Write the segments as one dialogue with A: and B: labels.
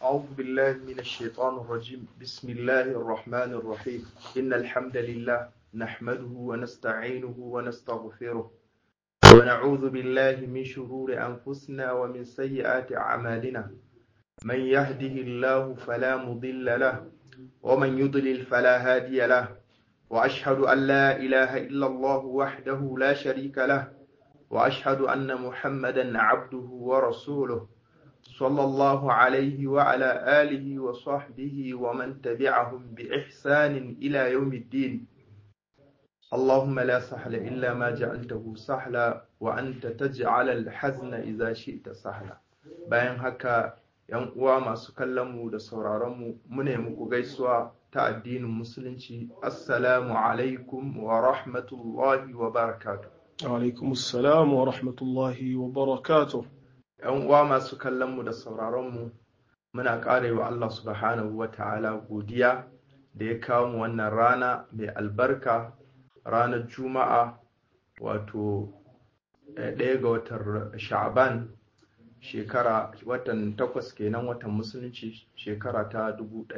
A: أعوذ بالله من الشيطان الرجيم بسم الله الرحمن الرحيم إن الحمد لله نحمده ونستعينه ونستغفره ونعوذ بالله من شرور أنفسنا ومن سيئات أعمالنا من يهده الله فلا مضل له ومن يضلل فلا هادي له وأشهد أن لا إله إلا الله وحده لا شريك له وأشهد أن محمدا عبده ورسوله صلى الله عليه وعلى آله وصحبه ومن تبعهم بإحسان إلى يوم الدين اللهم لا سهل إلا ما جعلته سهلا وأنت تجعل الحزن إذا شئت سهلا bayan haka ‘yan uwa masu kallonmu da sauraronmu mune muku gaisuwa ta addinin musulunci assalamu alaikum wa rahmatullahi wa barakatuh
B: alaikum assalam wa rahmatullahi wa barakatuh
A: ‘yan uwa masu kallonmu da sauraronmu muna ƙara wa Allah subhanahu wa ta'ala godiya da ya kawo mu wannan rana mai albarka ranar juma'a wato ɗaya ga watan sha'aban shekara watan takwas kenan watan musulunci shekara ta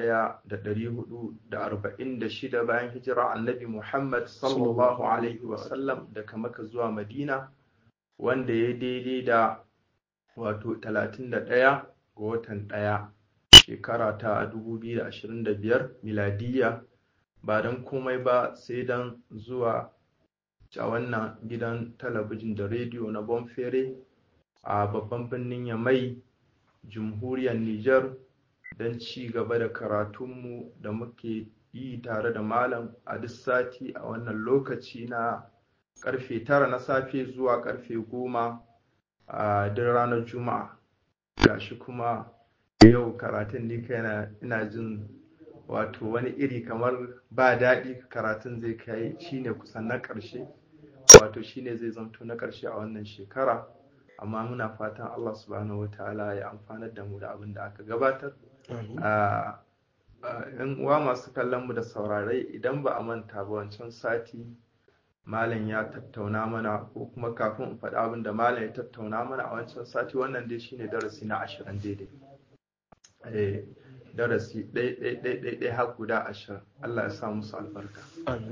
A: 1446 bayan hijira annabi muhammad sallallahu alaihi wasallam daga maka zuwa madina wanda ya daidai da wato 31 ga watan ɗaya shekara ta 2025 miladiyya ba don komai ba sai don zuwa a wannan gidan talabijin da rediyo na bonfere a babban birnin yamai jamhuriyar niger don ci gaba da karatunmu da muke yi tare da malam a duk sati a wannan lokaci na karfe tara na safe zuwa karfe goma a duk ranar juma'a gashi kuma yau karatun ni kaina ina jin wato wani iri kamar ba daɗi karatun zai kai shine kusan na ƙarshe wato shine zai zamto na ƙarshe a wannan shekara amma muna fatan Allah subhanahu wataala ya amfanar da mu da abin da aka gabatar yan uwa masu kallon mu da saurare idan ba a manta ba wancan sati malam ya tattauna mana ko kuma kafin in faɗi abin da malam ya tattauna mana a wancan sati wannan dai shine darasi na ashirin daidai darasi ɗai har guda ashirin Allah ya sa musu albarka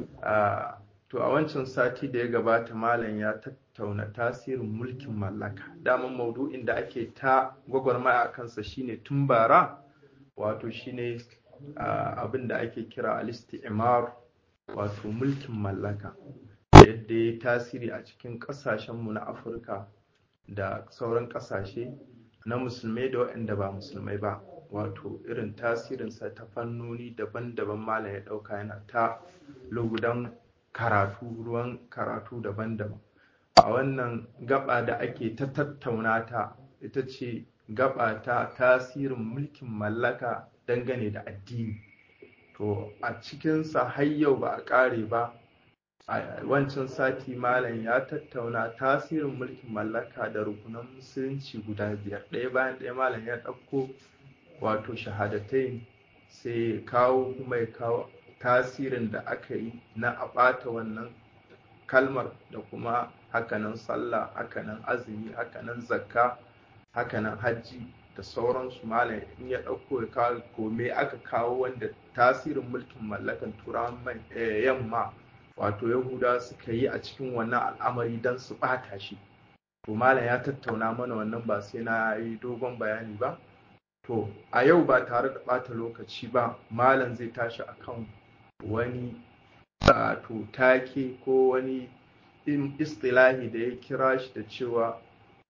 A: to a wancan sati da ya gabata malam ya tattauna tasirin mulkin mallaka daman maudu'in da ake ta gwagwarmaya a kansa shine tun bara wato shine abin da ake kira al-istimar wato mulkin mallaka yadda ya tasiri a cikin ƙasashenmu na afirka da sauran ƙasashe na musulmai da waɗanda ba musulmai ba wato irin tasirinsa ta fannoni daban-daban malam ya ɗauka yana ta lugudan karatu ruwan karatu daban-daban a wannan gaba da ake ta tattauna ta ita ce gaba ta tasirin mulkin mallaka dangane da addini to a cikinsa har yau ba a ƙare ba a wancan sati malam ya tattauna tasirin mulkin mallaka da rukunan musulunci guda biyar ɗaya bayan ɗaya malam ya ɗauko wato shahadatai sai kawo kuma ya kawo tasirin da aka yi na a ɓata wannan kalmar da kuma hakanan sallah hakanan azumi hakanan zakka hakanan hajji da sauransu malam in ya ɗauko ya kawo kome aka kawo wanda tasirin mulkin mallakan turawan yamma wato yahuda suka yi a cikin wannan al'amari don su ɓata shi to malam ya tattauna mana wannan ba sai na yi dogon bayani ba to a yau ba tare da ɓata lokaci ba malam zai tashi akan wani to take ko wani istilahi da ya kira shi da cewa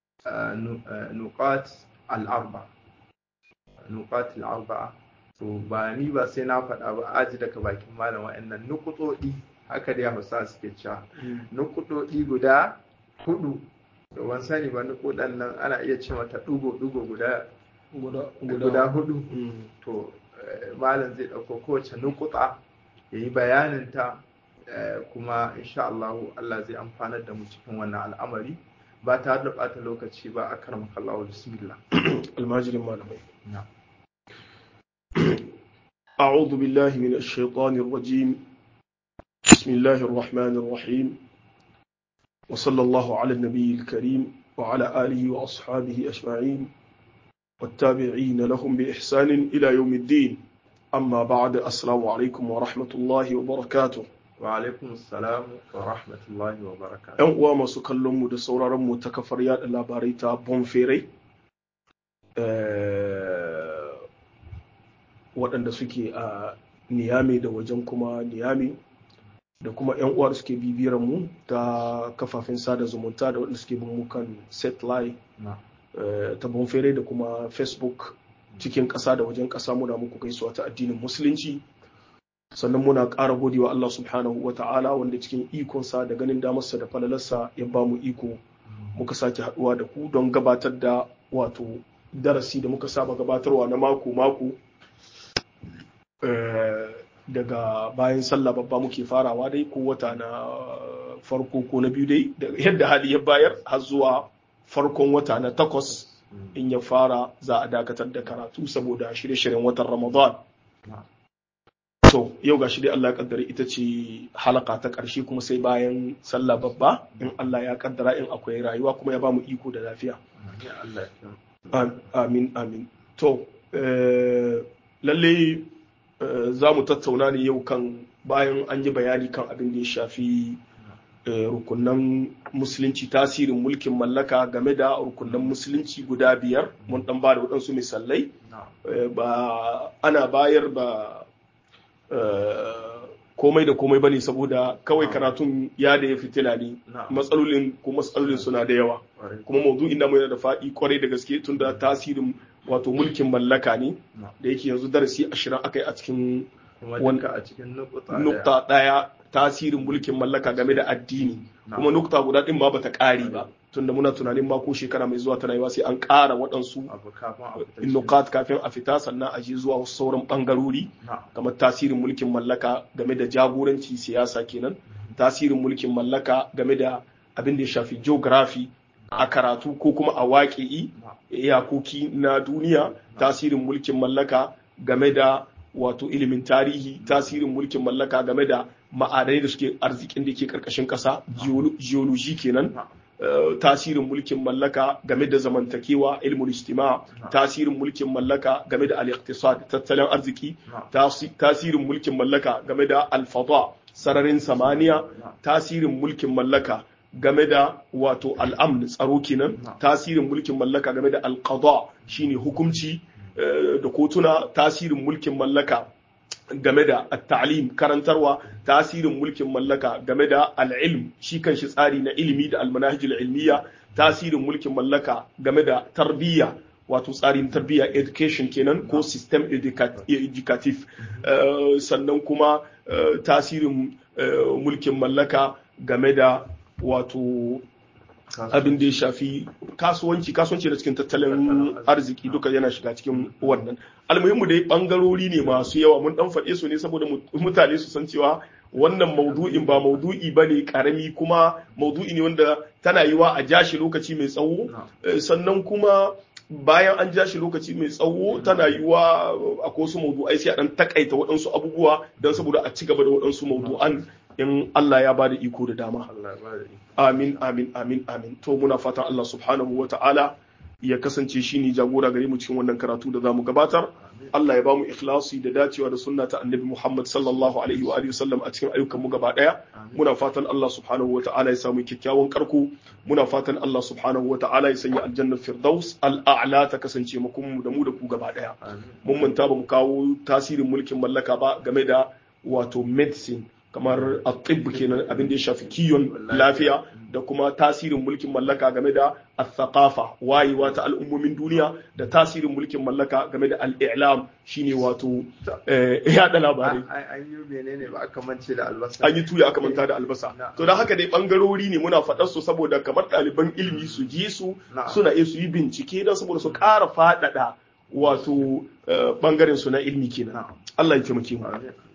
A: nuqat al'arba nuqat al'arba to ba ni ba sai na faɗa ba aji daga bakin malam wa'annan nukutsodi haka da hausa suke cewa nukutsodi guda hudu da wani sani ba nukudan nan ana iya ce mata dugo-dugo guda guda hudu to malam zai ɗauko kowace nukuta ya yi bayaninta kuma insha Allah Allah zai amfanar da mu cikin wannan al'amari ba tare da ɓata lokaci ba a karan makallawa bismillah
B: almajirin malamai أعوذ بالله من الشيطان الرجيم بسم الله الرحمن الرحيم وصلى الله على النبي الكريم وعلى آله وأصحابه أجمعين والتابعين لهم بإحسان إلى يوم الدين أما بعد السلام عليكم ورحمة الله وبركاته
A: wa alaikum salam wa rahmatullahi wa barakatuh
B: ‘Yan uwa masu kallon mu da sauraron mu ta kafar yada labarai ta Bonferai, waɗanda suke a Niyami da wajen kuma Niyami, da kuma ‘yan uwa da suke bibiyar mu ta kafafen sada zumunta da waɗanda suke bin mu kan satellite ta Bonferai da kuma Facebook cikin ƙasa da wajen ƙasa muna muku gaisuwa ta addinin Musulunci. sannan muna ƙara godewa Allah subhanahu wa ta'ala wanda cikin ikonsa da ganin damarsa da falalarsa ya ba mu iko muka sake haɗuwa da ku don gabatar da wato darasi da muka saba gabatarwa na mako-mako daga bayan sallah babba muke farawa dai ko wata na farko ko na biyu dai yadda hali ya bayar har zuwa farkon wata na takwas in ya fara za a dakatar da karatu saboda shirye-shiryen watan ramadan To, yau ga shi dai Allah ya kaddara ita ce halaka ta ƙarshe kuma sai bayan sallah babba in Allah ya kaddara in akwai rayuwa kuma ya ba mu iko da lafiya. Amin, amin. To, lalle za mu tattauna ne yau kan bayan an yi bayani kan abin da ya shafi rukunan musulunci tasirin mulkin mallaka game da rukunan musulunci guda biyar mun dan ba da waɗansu misalai ba ana bayar ba komai da komai bane saboda kawai karatun ya da ya fitila ne matsalolin ko matsalolin suna da yawa kuma maudu'in namu yana da faɗi kwarai da gaske tun da tasirin wato mulkin mallaka ne da yake yanzu darasi ashirin aka yi a cikin nukta ɗaya tasirin mulkin mallaka game da addini kuma nukta guda ɗin ma bata ƙari ba tunda muna tunanin ma ko shekara mai zuwa tana yiwa sai an ƙara waɗansu nukat kafin a fita sannan a je zuwa wasu sauran ɓangarori kamar tasirin mulkin mallaka game da jagoranci siyasa kenan tasirin mulkin mallaka game da abin da ya shafi geography a karatu ko kuma a waƙi'i iyakoki na duniya tasirin mulkin mallaka game da wato ilimin tarihi tasirin mulkin mallaka game da ma'adanai da suke arzikin da ke karkashin ƙasa geology kenan tasirin mulkin mallaka game da zamantakewa ilmul istima tasirin mulkin mallaka game da al-iqtisad tattalin arziki tasirin mulkin mallaka game da al-fada sararin samaniya tasirin mulkin mallaka game da wato al'amn tsaro kenan tasirin mulkin mallaka game da al-qada shine hukunci da kotuna tasirin mulkin mallaka game da at-ta'lim karantarwa tasirin mulkin mallaka game da al-ilm shi kanshi tsari na ilimi da al-manahij al-ilmiya tasirin mulkin mallaka game da tarbiyya wato tsarin tarbiyya education kenan ko system educative sannan kuma tasirin mulkin mallaka game da wato abin da ya shafi kasuwanci kasuwanci da cikin tattalin arziki duka yana shiga cikin wannan almuhimmu dai bangarori ne masu yawa mun dan faɗe su ne saboda mutane su san cewa wannan maudu'in ba maudu'i ba ne karami kuma maudu'i ne wanda tana yiwa a jashi lokaci mai tsawo sannan kuma bayan an ja shi lokaci mai tsawo tana yiwa akwai wasu maudu'ai sai a dan takaita waɗansu abubuwa don saboda a ci gaba da waɗansu maudu'an in Allah ya bada iko da dama. Amin, amin, amin, amin. To muna fatan Allah subhanahu wa ta'ala ya kasance shi ne jagora gare mu cikin wannan karatu da za mu gabatar. Allah ya ba mu ikhlasi da dacewa da sunna ta annabi Muhammad sallallahu alaihi wa alihi wasallam a cikin ayyukan mu gaba daya. Muna fatan Allah subhanahu wa ta'ala ya samu kyakkyawan karko. Muna fatan Allah subhanahu wa ta'ala ya sanya aljannar firdaus al'a'la ta kasance mu da mu da ku gaba daya. Mun manta ba mu kawo tasirin mulkin mallaka ba game da wato medicine kamar atib kenan abin da ya shafi kiyon lafiya da kuma tasirin mulkin mallaka game da al-thaqafa wayewa ta al'ummomin duniya da tasirin mulkin mallaka game da al-i'lam shine wato yada labarai
A: an yi menene ba aka mance da albasa
B: an yi tuya aka manta da albasa to da haka dai bangarori ne muna faɗar su saboda kamar ɗaliban ilimi su ji su suna iya su yi bincike don saboda su ƙara faɗaɗa wato bangaren su na ilmi kenan Allah ya taimake mu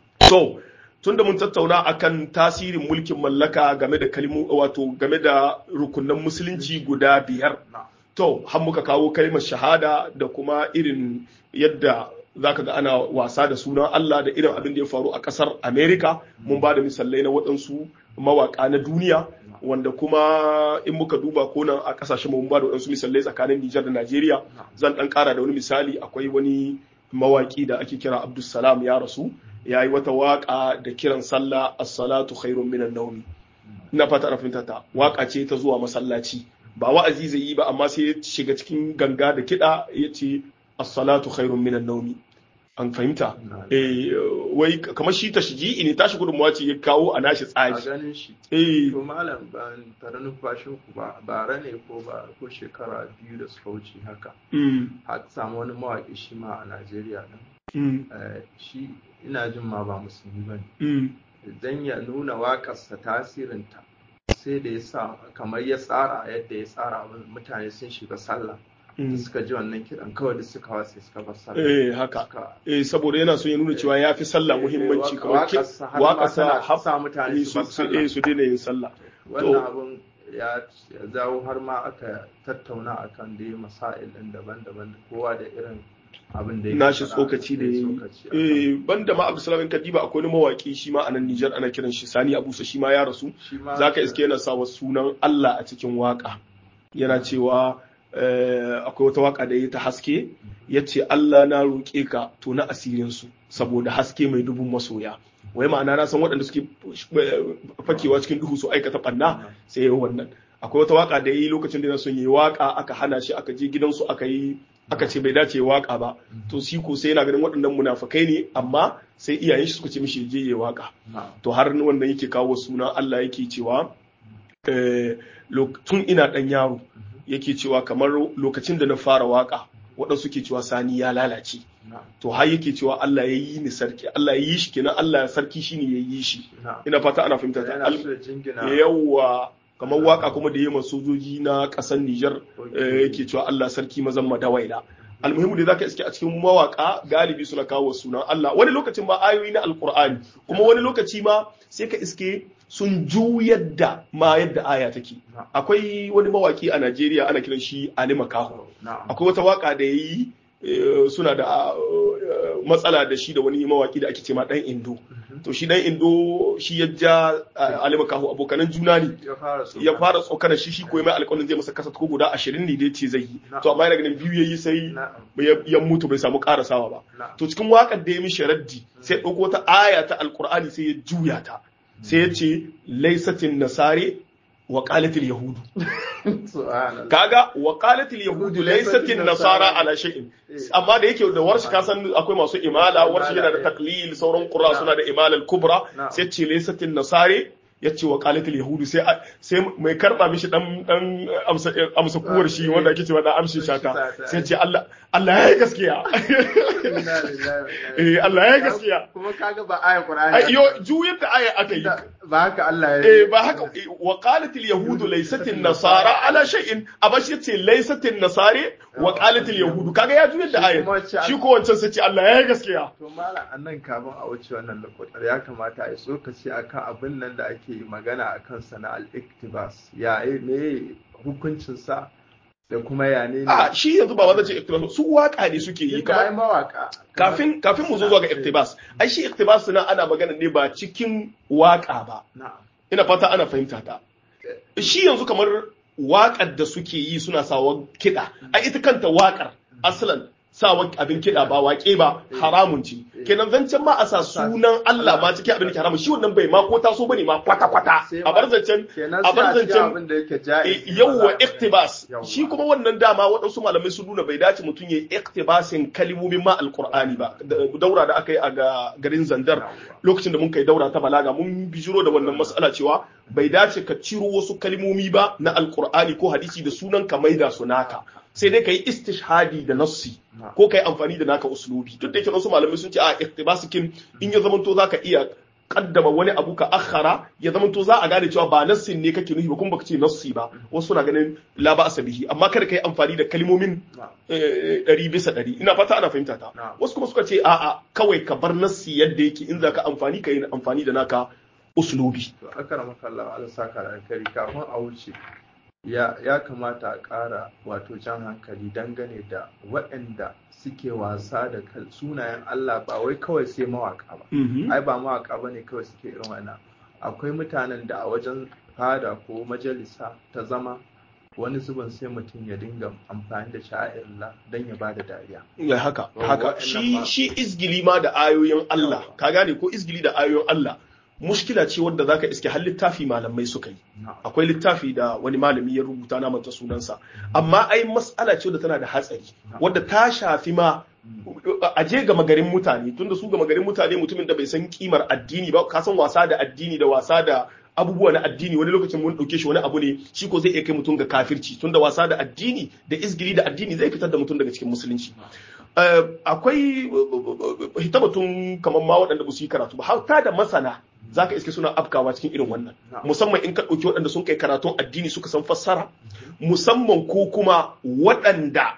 B: so tunda mun tattauna akan tasirin mulkin mallaka game da kalmu wato game da rukunan musulunci guda biyar to har muka kawo kalmar shahada da kuma irin yadda zaka ga ana wasa da sunan Allah da irin abin da ya faru a ƙasar America mun ba da misalai na waɗansu mawaƙa na duniya wanda kuma in muka duba ko nan a kasashen mu mun ba da wadansu misalai tsakanin Nijar da Najeriya zan dan kara da wani misali akwai wani mawaki da ake kira Abdulsalam ya rasu ya yi wata waka da kiran sallah as-salatu khairun minan nawmi ina fata ana fahimta ta waka ce ta zuwa masallaci ba wa'azi zai yi ba amma sai ya shiga cikin ganga da kiɗa ya ce as-salatu khairun minan nawmi an fahimta eh wai kamar shi tashji'i ne tashi gudunmawa ce ya kawo a nashi
A: a
B: tsari
A: ganin shi
B: eh
A: to malam ban tare numfashin ku ba bara ne ko ba ko shekara biyu da suka wuce haka
B: mm,
A: har samu wani mawaƙi shi ma a Najeriya din
B: mm,
A: Eh, shi ina jin ma ba musulmi ba ne
B: mm,
A: dan ya nuna waƙarsa tasirinta sai da ya sa kamar ya tsara yadda ya tsara abin, mutane sun shiga sallah da
B: mm.
A: suka ji wannan kiɗan kawai da suka wasa suka bar sallah
B: eh haka
A: Suka-
B: eh saboda yana so ya nuna cewa ya fi sallah muhimmanci kamar ki
A: waƙarsa har ma
B: waƙarsa
A: tana
B: har
A: sa mutane su bar
B: su su-
A: sallah
B: eh, su daina yin sallah
A: wannan abin ya ya zawo har ma aka tattauna akan da ya masail ɗin daban-daban kowa da irin abin da ya
B: nashi
A: faɗa,
B: tsokaci da
A: ya
B: ya
A: tsokaci akan-
B: yi eh banda ma Abdulsalam in Kadiba akwai wani mawaki shi ma a nan Nijar ana kiran shi Sani Abusa shi ma ya rasu
A: shi ma
B: zaka iske yana sa wa sunan Allah a cikin waka yana cewa eh, akwai wata waka da ya ta haske ya ce Allah na roƙe ka to na asirinsu saboda haske mai dubun masoya wai ma'ana na san waɗanda suke eh, fakewa cikin duhu su aikata ɓanna sai ya yi wannan akwai wata waka da ya yi lokacin da yana son yi waka aka hana shi aka je gidansu aka yi aka ce bai dace ya waka ba to shi ko sai yana ganin waɗannan munafukai ne amma sai iyayen shi suka ce mishi ya je ya waka
A: Na'am.
B: to har wannan yake kawo suna Allah yake cewa eh, lok- tun ina ɗan yaro yake cewa kamar lokacin da na fara waka waɗansu ke cewa sani ya lalace
A: Na'am.
B: to har yake cewa Allah ya yi ni sarki Allah ya yi shi kenan Allah sarki shine ya yi shi
A: Na'am.
B: ina fata ana fahimta ta
A: yana
B: Al-
A: so ya jingina
B: yawa kamar waka kuma da yamma sojoji na ƙasar Nijar eh, yake cewa Allah sarki mazan madawaila almuhimu da zaka iske a cikin mawaka galibi suna kawo sunan Allah wani lokacin ma ayoyi na alqur'ani kuma wani lokaci ma sai ka iske sun juyar da ma yadda aya take
A: Na'am.
B: akwai wani mawaki a Najeriya ana kiran shi Ali Makaho
A: Na'am.
B: akwai wata waka da yayi eh, suna da eh, matsala da shi da wani mawaki da ake ce ma dan Indo to shi dan Indo shi ya ja eh, Ali Makaho abokanan juna ne
A: ya fara so
B: ya fara tsokanar shi shi ko mai alƙawarin zai masa kasa ko guda ashirin ne dai ce zai yi to amma yana ganin biyu yayi sai
A: Na'am.
B: ya ya mutu bai samu karasawa ba
A: Na'am.
B: to cikin waƙar da ya mishi raddi sai ya ɗauko ta aya ta alƙur'ani sai ya juya ta sai ya ce laisatin nasare wa qalatil yahudu
A: Subhanallah.
B: kaga wa qalatil yahudu laisatin nasara ala shay'in amma da yake da warshi ka san akwai masu imala warshi yana da taklil sauran qurra suna da imala al-kubra
A: Na'am.
B: sai ce laisatin nasare yace wa qalatil yahudu sai sai mai karba mishi dan dan amsa amsa kuwar shi wanda ake cewa dan amshin shata sai ce Allah Allah ya yi gaskiya
A: Inna lillahi wa inna ilaihi
B: eh Allah ya yi gaskiya
A: kuma kaga ba aya Qur'ani
B: ai yo juyar da aya aka yi
A: ba haka Allah ya
B: eh ba haka eh, wa qalat al yahud laysat an nasara ala shay'in abashi yace laysat an nasare wa qalat al yahud kaga ya juyar da
A: Shi
B: aya
A: kuma ce-
B: shi ko wancan sai ce Allah ya yi gaskiya
A: to malam annan kafin a wuce wannan lokutar ya kamata a yi tsokaci akan abin nan da ake magana akan sana al-iktibas ya eh, me hukuncin sa da kuma ya ne
B: a shi yanzu ba wanda ce iktibas su waka ne suke yi
A: kamar
B: kamar
A: mawaka
B: kafin kafin mu zo zuwa ga iktibas ai shi iktibas na ana magana ne ba cikin waka ba
A: na'am
B: ina fata ana fahimta ta shi yanzu kamar waƙar da suke yi suna sawa kiɗa a ita kanta waƙar asalan sawa abin kiɗa ba waƙe ba haramun ce kenan zancen ma a sa sunan Allah ma cikin abin da ke haramun shi wannan bai ma ko taso bane ma kwata kwata a bar zancen
A: kenan
B: a bar
A: sai a cikin
B: zancen
A: abin da yake ja'i
B: yawwa iktibas
A: Yawwa.
B: shi kuma wannan dama waɗansu malamai sun nuna bai dace mutum ya yi iktibasin kalimomin ma alqur'ani ba Da- daura da aka yi a ga- garin zandar
A: Yawwa.
B: lokacin da mun kai daura ta balaga mun bijiro da wannan mas'ala cewa bai dace ka ciro wasu kalmomi ba na alqur'ani ko hadisi da sunan ka maida su naka sai dai ka yi istishhadi da nassi ko ka yi amfani da naka uslubi duk da yake wasu malamai sun ce a iktibasikin in ya zamanto zaka iya kaddama wani abu ka akhara ya zamanto za a gane cewa ba nassin ne kake nufi ba kuma baka ce nassi ba wasu suna ganin la ba bihi amma kada ka yi amfani da kalmomin
A: Na'am.
B: eh, ɗari bisa ɗari ina fata ana fahimta ta
A: Na'am.
B: wasu kuma suka ce a'a kawai ka bar nassi yadda yake in za ka amfani ka yi amfani da naka uslubi
A: to akramaka Allah Allah saka da alkhairi kafin a wuce ya ya kamata a ƙara wato jan hankali dangane da waɗanda suke wasa da kal- sunayen Allah ba wai kawai sai mawaka ba ai ba mawaka bane kawai suke irin wannan akwai mutanen da a wajen fada ko majalisa ta zama wani zubin sai mutum ya dinga amfani da sha'irla don ya bada dariya.
B: Ya haka,
A: Wa-
B: haka.
A: wa'annan
B: Shi,
A: ma-
B: shi izgili ma da ayoyin Allah,
A: Yawa.
B: ka gane ko izgili da ayoyin Allah, mushkila ce wadda zaka iske har littafi malamai suka yi.
A: Na'am.
B: Akwai littafi da wani malami ya rubuta na manta sunansa. Amma ai mas'ala ce wadda tana da hatsari, wadda ta shafi ma a je gama garin mutane tunda su gama garin mutane mutumin da bai san kimar addini ba ka san wasa da addini da wasa da abubuwa na addini wani lokacin mun dauke shi wani abu ne shi ko zai iya kai mutum ga kafirci tunda wasa da addini da izgili da addini zai fitar da mutum daga cikin musulunci Eh, akwai hitabatun kamar ma waɗanda ba su yi karatu ba har ta da masana zaka iske suna afkawa cikin irin wannan
A: Na'am.
B: musamman in ka ɗauki waɗanda sun kai karatun addini suka san fassara musamman ko kuma waɗanda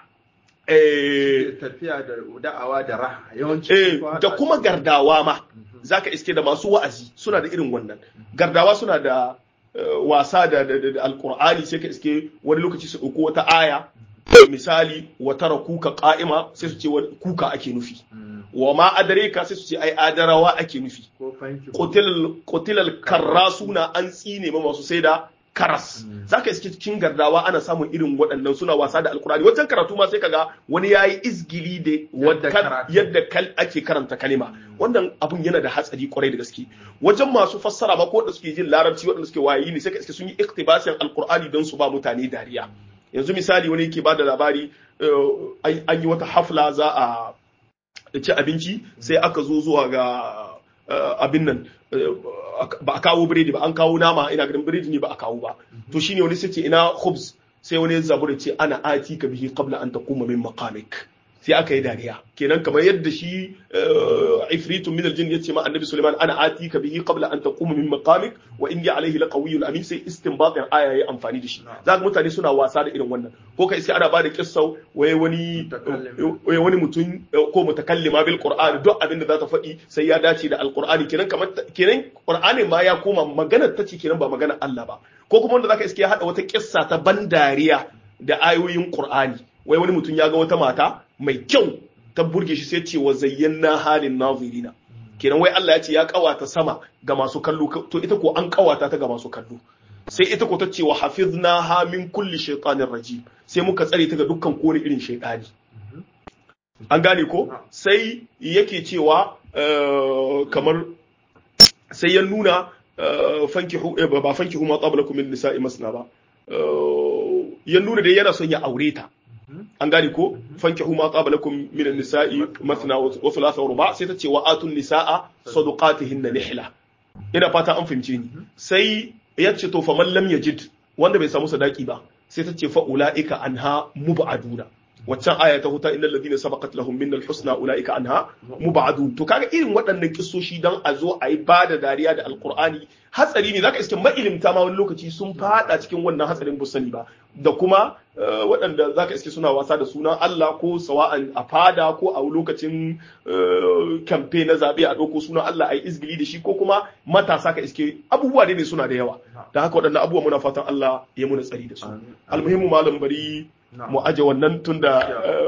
B: eh,
A: tafiya da da'awa da raha yawanci
B: Eh,
A: sun fi
B: da
A: haɗa
B: kuma
A: shi.
B: gardawa ma
A: Mhm.
B: zaka iske da masu wa'azi suna da irin wannan gardawa suna da eh, wasa da, da, da, da alkur'ani sai ka iske wani lokaci su ɗauko wata aya misali wa tara kuka ƙa'ima sai su ce wani kuka ake nufi
A: Mm.
B: wa ma adareka sai su ce ai adarawa ake nufi
A: ko fanki
B: Qotilal qotilal karrasuna an tsine ma masu sai da karas
A: Mm.
B: zaka iske cikin gardawa ana samun irin waɗannan suna wasa da alkurani wajen karatu ma sai kaga wani yayi izgili da
A: Yadda
B: wadda
A: karatu.
B: yadda kal ake karanta kalima wannan abun yana da hatsari kwarai da gaske wajen masu fassara ma ko wanda suke jin larabci waɗanda suke wayayi ne sai ka iske sun yi iktibasin alkur'ani don su ba mutane dariya yanzu misali wani yake bada labari eh, an an yi wata hafla za a ci abinci sai aka zo zuwa ga eh, abin nan eh, ba a kawo biredi ba an kawo nama ina ganin biredi ne ba a kawo ba to shine wani sai ce ina khubz sai wani zabura ce ana ati ka bihi qabla an taquma min maqamik sai aka yi dariya kenan kamar yadda shi eh, ifritun min aljin yace ma annabi Sulaiman ana ati ka bihi qabla an taquma min maqamik wa inni alayhi laqawiyyun amin sai istinbatin aya yayi amfani da shi zaka mutane suna wasa da irin wannan ko kai sai ana bada kissau waye wani
A: Mutakallim.
B: waye wani mutum eh, ko mutakallima bil qur'ani duk abin da za ta faɗi sai ya dace da alqur'ani kenan kamar ta- kenan qur'ani ma ya koma maganar ta ce kenan ba maganar Allah ba ko kuma wanda zaka iske ya hada wata kissa ta ban dariya da ayoyin qur'ani wai wani mutum ya ga wata mata mai kyau ta burge shi sai ce wa zayyana halin nazirina kenan wai Allah ya ce ya kawata sama ga masu kallo to ita ko an kawata ta ga masu kallo sai ita ko ta ce wa hafiznaha min kulli shaytanir rajim sai muka tsare ta ga dukkan kowane irin shaytani an gane ko sai yake cewa eh, kamar sai ya nuna eh, fankihu eh, ba ba fankihu ma qablakum min nisa'i masna ba Eh, ya nuna dai yana son ya aure ta an gane ko fankihu ma qablakum min an-nisa'i mathna wa thulatha wa ruba sai ta ce wa atun nisaa sadaqatihinna nihla ina fata an fahimce ni sai ya ce to faman lam yajid wanda bai samu sadaki ba sai ta ce fa ulaika anha mubaduna waccan aya ta huta innal ladina sabaqat lahum minnal husna ulaika anha mubadun to kaga irin waɗannan kissoshi dan a zo a yi bada dariya da alqur'ani hatsari ne zaka iske mailimta ma wani lokaci sun fada cikin wannan hatsarin busani ba da kuma eh, waɗanda zaka iske suna wasa da sunan Allah ko sawa'an a fada ko a lokacin eh, kamfe na zaɓe a ɗauko sunan Allah a yi izgili da shi ko kuma matasa ka iske abubuwa dai ne suna da yawa da haka waɗannan abubuwa muna fatan Allah ya muna tsari da su
A: Amin.
B: almuhimmu malam bari
A: Na'am.
B: mu aje wannan tunda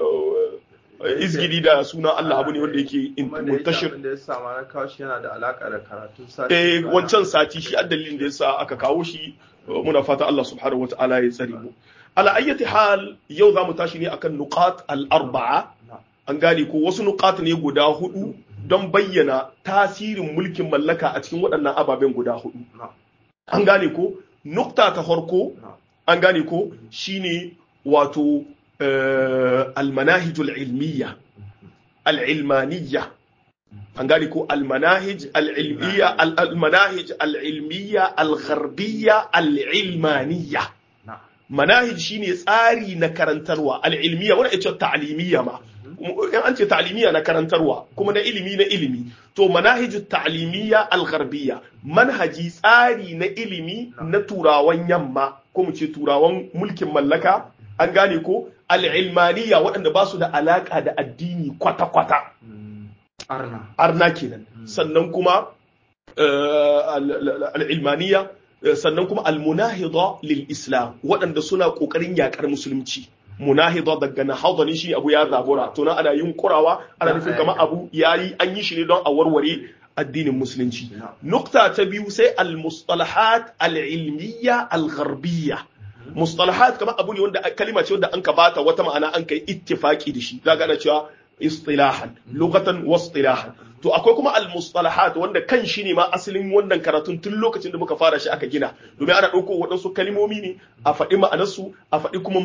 B: eh, izgili da sunan Allah abu ne wanda yake in-
A: Kuma da yake
B: muntashir
A: abin da ya sama na kawo shi yana da alaka da karatun sati
B: eh
A: baya.
B: wancan sati shi addalin da yasa aka kawo shi eh, muna fata Allah subhanahu wataala ya tsare mu ala ayyati hal yau zamu tashi ne akan nuqat al arba'a
A: Na'am.
B: an gane ko wasu nuqat ne guda hudu don bayyana tasirin mulkin mallaka a cikin waɗannan ababen guda hudu
A: Na'am.
B: an gane ko nukta ta farko
A: Na'am.
B: an gane ko shine wato eh, almanahijul ilmiya al'ilmaniya an gane ko almanahij al'ilmiya almanahij al'ilmiya al-gharbiyya al'ilmaniya
A: Na'am.
B: manahij shine tsari na karantarwa al'ilmiya wani ita ta'limiyya ma in an ce ta'limiyya na karantarwa kuma na ilimi na ilimi to manahiju ta'limiyya al-gharbiyya manhaji tsari na ilimi na turawan yamma ko mu ce turawan mulkin mallaka an gane ko al-ilmaniyya waɗanda ba su da alaka da addini kwata-kwata
A: Mm. Arna.
B: arna kenan sannan kuma eh, al- al- al-ilmaniya eh, sannan kuma al-munahida lil islam waɗanda suna ƙoƙarin yaƙar musulunci munahida daga nahada ne shi abu ya zabura to nan ana yin kurawa ana nufin kamar abu yayi an yi shi ne don a warware addinin musulunci nukta ta biyu sai al-mustalahat al-ilmiyya al-gharbiyya mustalahat kamar abu ne wanda kalima ce wanda an ka bata wata ma'ana an kai ittifaki da shi zaka ana cewa istilahan lughatan wa istilahan to akwai kuma al-mustalahat wanda kan shi ne ma asalin wannan karatun tun lokacin da muka fara shi aka gina domin ana ɗauko waɗansu kalimomi ne a faɗi ma'anarsu a faɗi kuma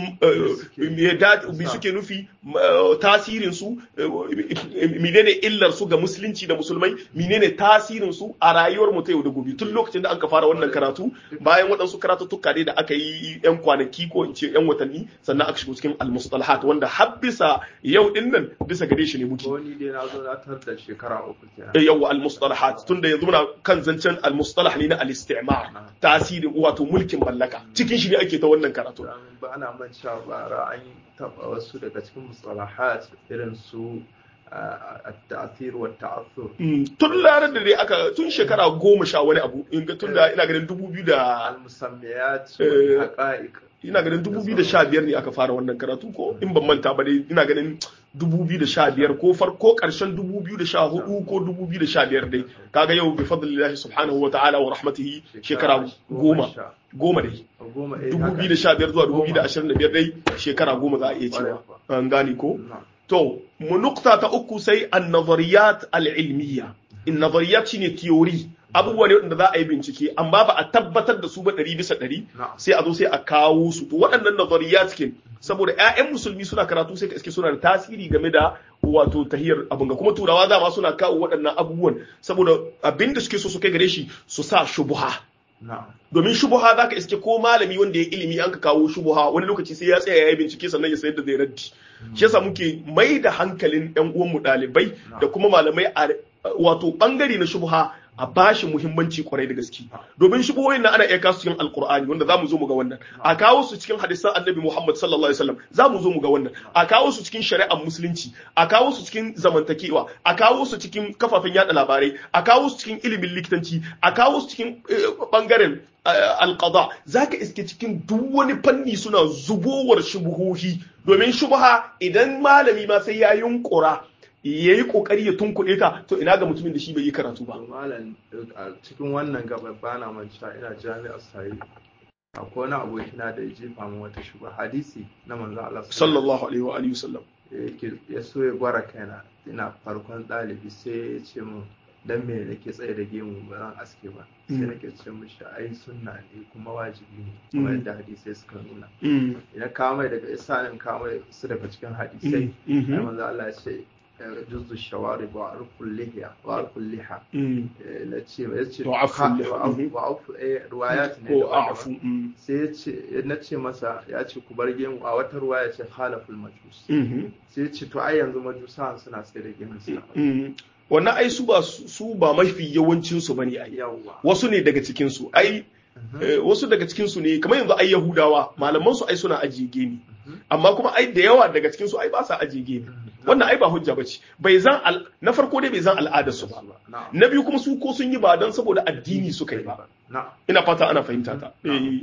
B: me suke nufi tasirin su menene illar su ga musulunci da musulmai menene tasirin su a rayuwar mu ta yau da gobe tun lokacin da aka fara wannan karatu bayan waɗansu karatuttuka ne da aka yi yan kwanaki ko in ce yan watanni sannan aka shigo cikin al-mustalahat wanda har bisa yau din nan bisa gare shi ne muke
A: wani dai na zo na tar da shekara uku kenan
B: yawa al-mustalahat tunda yanzu muna kan zancen al-mustalah ne na al-istimar tasirin wato mulkin mallaka cikin shi ne ake ta wannan karatu
A: ba ana man sha bara an taba wasu daga cikin mustalahat irin su at-ta'thir wa ta'athur
B: tun larar da dai aka tun shekara goma sha wani abu tun da ina ganin dubu biyu da
A: al-musammiyat wa haqa'iq
B: ina ganin 2015 ne aka fara wannan karatu ko in ban manta ba dai ina ganin 2015 ko farko karshen 2014 ko 2015 dai kaga yau bi fadlillahi subhanahu wa ta'ala wa rahmatihi shekara goma goma dai 2015 zuwa 2025 dai shekara goma za a iya cewa an gane ko to mu nukta ta uku sai an-nazariyat al-ilmiyya in nazariyat shine theory abubuwa ne wanda za a yi bincike amma ba a tabbatar da su ba ɗari bisa ɗari sai a zo sai a kawo su to waɗannan nazariya cikin saboda ƴaƴan musulmi suna karatu sai ka iske suna da tasiri game da wato tahiyar abin ga kuma turawa dama suna kawo waɗannan abubuwan saboda abin da suke so su kai gare shi su sa shubuha domin shubuha za ka iske ko malami wanda ya ilimi an ka kawo shubuha wani lokaci sai ya tsaya ya yi bincike sannan ya sayar da zai raddi shi yasa muke mai da hankalin ƴan uwanmu ɗalibai da kuma malamai a wato ɓangare na shubuha a bashi muhimmanci kwarai da gaske domin shubuhoyin na ana iya kawo cikin alkur'ani wanda zamu zo mu ga wannan a kawo su cikin hadisan annabi muhammad sallallahu alaihi wasallam zamu zo mu ga wannan a kawo su cikin shari'ar musulunci a kawo su cikin zamantakewa a kawo su cikin kafafen yada labarai a kawo su cikin ilimin likitanci a kawo su cikin bangaren alqada zaka iske cikin duk wani fanni suna zubowar shubuhohi domin shubuha idan malami ma sai ya yunkura ya yi kokari ya tunkuɗe ta to ina ga mutumin da shi bai yi karatu ba.
A: Malam a cikin wannan gaba bana manca ina jami'ar sayi akwai wani abokina da ya jefa min wata shuba hadisi na manzo Allah
B: sallallahu alaihi wa alihi wasallam
A: ya so ya gwara kaina ina farkon ɗalibi sai ya ce min dan me nake tsaye da gemu ba zan aske ba sai nake ce mishi ai sunna ne kuma wajibi ne kuma yadda hadisai suka nuna idan ka mai daga isanin ka mai su daga cikin hadisai ai manzo Allah ya ce جز الشوارب وعرف اللحية وعرف اللحى نتشي نتشي وعف روايات
B: ne وعف
A: sai ya ce na ce masa ya ce ku bar gemu a wata ruwaya ce khalaful majus sai ya ce to ai yanzu majusan suna sai da gemu suna
B: wannan ai su ba su ba mafi yawancin su bane ai wasu ne daga cikin su ai wasu daga cikin su ne kamar yanzu ai yahudawa malaman su ai suna ajiye gemi amma kuma ai da yawa daga cikin su ai ba sa ajiye gemi wannan ai ba hujja bace bai zan na farko dai bai zan al'adar su ba na biyu kuma su ko sun yi ba dan saboda addini suka yi ba ina fata ana fahimta ta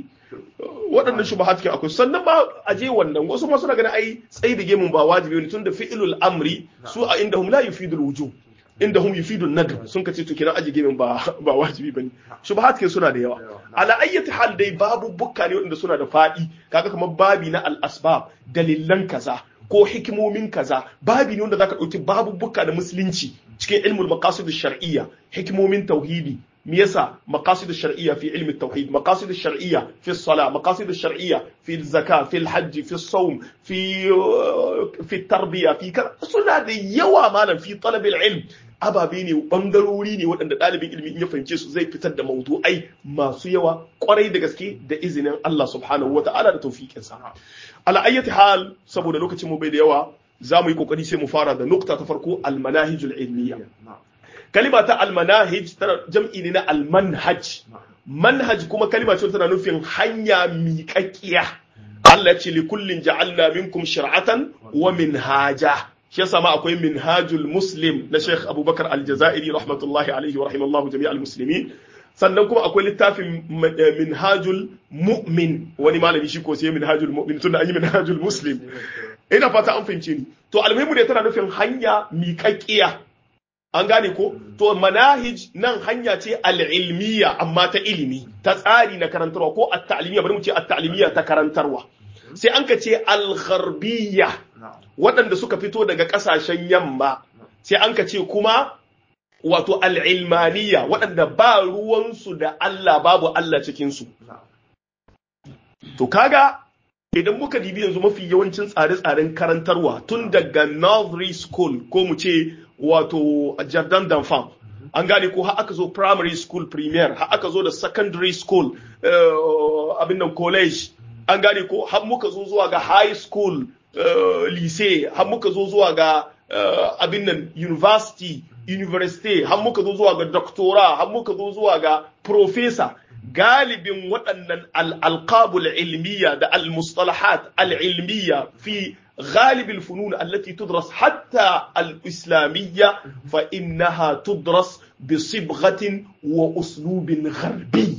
B: waɗannan shubahat ke akwai sannan ba a je wannan wasu ma suna ganin ai tsayi da gemun ba wajibi ne tun da fi'ilul amri su a inda hum la yufidul wujub inda hum yufidu nadr sun kace to kenan aji gemin ba ba wajibi bane shubahat ke suna da yawa ala ayyati hal dai babu bukka ne wanda suna da fadi kaga kamar babi na al asbab dalilan kaza ko hikimomin kaza babi ne wanda zaka dauki babu bukka da musulunci cikin ilmul maqasid shar'iyya hikimomin tauhidi me yasa maqasid shar'iyya fi ilmi tauhid maqasid shar'iyya fi salah maqasid shar'iyya fi zakka fi hajj fi sawm fi fi tarbiya fi suna da yawa malam fi talab ilm ababe ne bangarori ne waɗanda ɗalibin ilimi in ya fahimce su zai fitar da mawdu'ai masu yawa kwarai da gaske da izinin Allah subhanahu wata'ala da tawfiqinsa ala ayyati hal saboda lokacin mu bai da yawa za mu yi kokari sai mu fara da nukta ta farko al manahijul ilmiya kalima ta al manahij tana jam'i ne na al manhaj manhaj kuma kalima ce tana nufin hanya miƙaƙiya Allah ce li kullin ja'alna minkum shir'atan wa minhaja shi yasa ma akwai minhajul muslim na Sheikh Abubakar Al-Jazairi rahmatullahi alaihi wa rahimallahu jami'al muslimin sannan kuma akwai littafin minhajul mu'min wani malami shi ko sai minhajul mu'min tunda an yi minhajul muslim ina fata an fahimce ni to almuhimu ne tana nufin hanya miƙaƙƙiya an gane ko to manahij nan hanya ce al'ilmiya amma ta ilimi ta tsari na karantarwa ko at-ta'limiyya bari mu ce at-ta'limiyya ta karantarwa sai an ka ce al-gharbiyya waɗanda suka fito daga ƙasashen yamma sai an ka ce kuma wato al'ilmaniya waɗanda ba ruwansu da Allah babu Allah cikinsu. To kaga idan muka dibi yanzu mafi yawancin tsare-tsaren karantarwa tun daga nursery school ko mu ce wato jardin d'enfant an gane ko har aka zo primary school premier har aka zo da secondary school abin nan college an gane ko har muka zo zuwa ga high school lycée har muka zo zuwa ga abin nan university university har muka zo zuwa ga doctora har muka zo zuwa ga professor galibin waɗannan al'alƙabul ilmiya da al-mustalahat al-ilmiya fi غالب الفنون التي تدرس حتى الإسلامية فإنها تدرس بصبغة وأسلوب غربي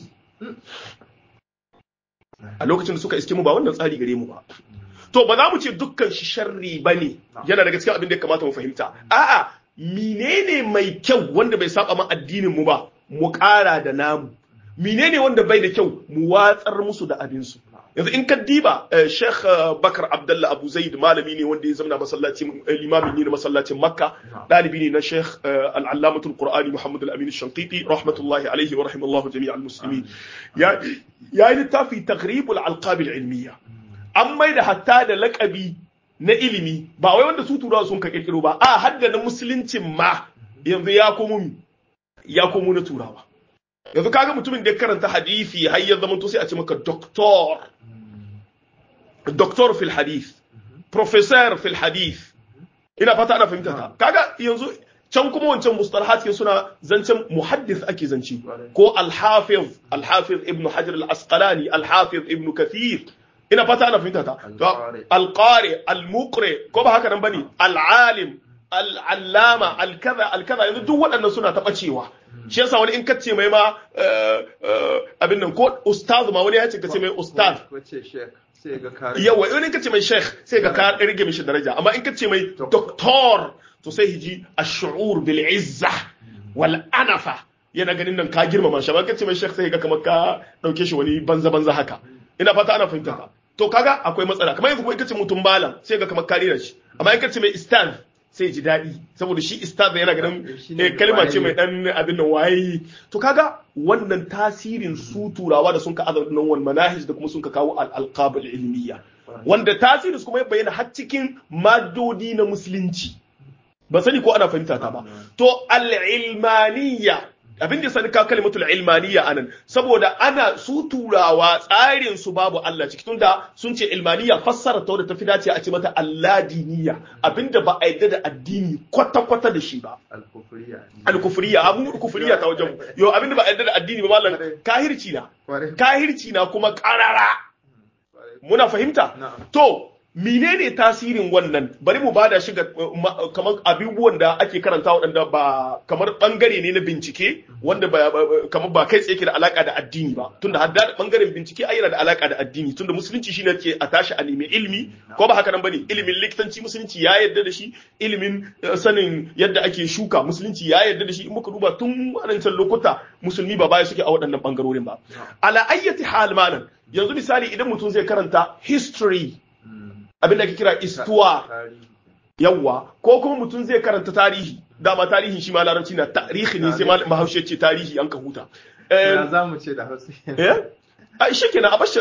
B: a lokacin da suka iske mu ba wannan tsari gare mu ba to ba za mu ce dukkan shi sharri ba ne yana daga cikin abin da ya kamata mu fahimta a'a menene mai kyau wanda bai saba ma addinin mu ba mu ƙara da namu menene wanda bai da kyau mu watsar musu da abin su yanzu in ka diba Sheikh Bakar Abdullah Abu Zaid malami ne wanda ya zama masallacin limami ne na masallacin Makka dalibi ne na Sheikh Al-Allamatul Qur'ani Muhammad Al-Amin Al-Shanqiti rahmatullahi alaihi wa rahimallahu jami'al muslimin ya yi littafi taghribul alqab al-ilmiyya an mai da hatta da lakabi na ilimi ba wai wanda su turawa sun ka kirkiro ba a hadda na musuluncin ma yanzu ya komo ya komo na turawa yanzu kaga mutumin da ya karanta hadisi har ya zama to sai a ce maka doktor doktor fil hadith professor fil hadith ina fata ana fahimta ta kaga yanzu can kuma wancan mustalahat suna zancen muhaddis ake zance ko al-hafiz al-hafiz ibn hajar al-asqalani al-hafiz ibn kathir ina fata ana fahimta ta al-qari al-muqri ko ba haka nan bane al-alim al-allama al-kaza al-kaza yanzu duk waɗannan suna taɓa cewa shi yasa wani in kace mai ma abin nan ko ustaz ma wani ya ce kace mai ustaz yawa wani in kace mai sheikh sai ga ka rage mishi daraja amma in kace mai doctor to sai hiji ash-shu'ur bil izza wal anafa yana ganin nan ka girmama shi amma kace mai sheikh sai ga kamar ka dauke shi wani banza banza haka ina fata ana fahimta ka to kaga akwai matsala kamar yanzu kuma in kace mutum malam sai ga kamar ka rera shi amma in kace mai ustaz sai ji daɗi saboda shi istaz yana ganin kalma ce mai ɗan abin nan waye to kaga wannan tasirin su turawa da sun ka azar nan wal manahij da kuma sun ka kawo al-alqab ilmiya wanda tasirin su kuma ya bayyana har cikin madodi na musulunci ba sani ko ana fahimta ta ba to al-ilmaniyya abin da sani ka kalimatul ilmaniya anan saboda ana su turawa tsarin su babu Allah ciki tunda sun ce ilmaniya fassara ta wadda tafi dace a ce mata alladiniya abinda ba a yadda da addini kwata kwata da shi ba alkufriya abu kufriya ta wajen yo abinda ba a yadda da addini ba mallan kahirci na kahirci na kuma karara muna fahimta to menene tasirin wannan bari mu bada shi ga kamar abubuwan da ake karanta waɗanda ba kamar bangare ne na bincike wanda ba kamar ba kai tsaye ke da alaka da addini ba tunda hadda bangaren bincike ai yana da alaka da addini tunda musulunci shine ke a tashi a nemi ilimi ko ba haka nan bane ilimin likitanci musulunci ya yarda da shi ilimin sanin yadda ake shuka musulunci ya yarda da shi in muka duba tun waɗancan lokuta musulmi ba baya suke a waɗannan bangarorin ba ala ayyati hal malam yanzu misali idan mutum zai karanta history abin da ake kira istuwa yawwa ko kuma mutum zai karanta tarihi dama tarihin shi ma larabci na tarihi ne sai mahaushe ce tarihi an ka huta
A: ya za mu ce da hausa
B: a shi kenan a bashi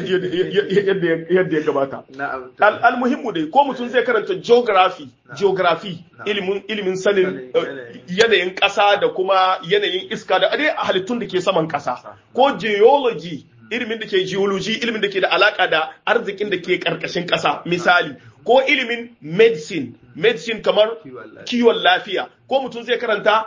B: yadda ya gabata almuhimmu dai ko mutum zai karanta geography geography ilimin sanin yanayin ƙasa da kuma yanayin iska da dai halittun da ke saman ƙasa ko geology ilimin da ke geology ilimin da ke da alaka da arzikin da ke karkashin ƙasa misali ko ilimin medicine medicine kamar kiwon lafiya ko mutum zai karanta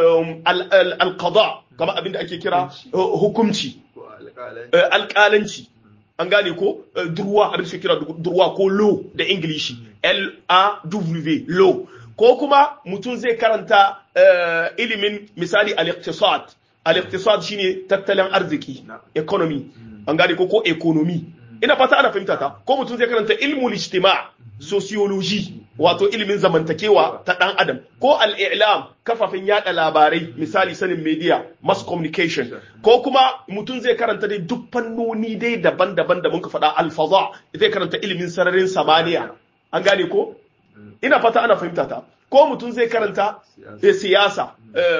B: alqada kamar abin da ake kira hukumci alƙalanci an gane ko durwa abin da kira durwa ko law da ingilishi l a w law ko kuma mutum zai karanta ilimin misali al-iqtisad al-iqtisad shine tattalin arziki economy an gane ko ko economy ina fata ana fahimta ta ko mutum zai karanta ilmul ijtima sociology wato ilimin zamantakewa ta ɗan adam ko al'ilam kafafen yada labarai misali sanin media mass communication ko kuma mutum zai karanta dai duk fannoni dai daban-daban da muka faɗa alfaza zai karanta ilimin sararin samaniya an gane ko ina fata ana fahimta ta ko mutum zai karanta siyasa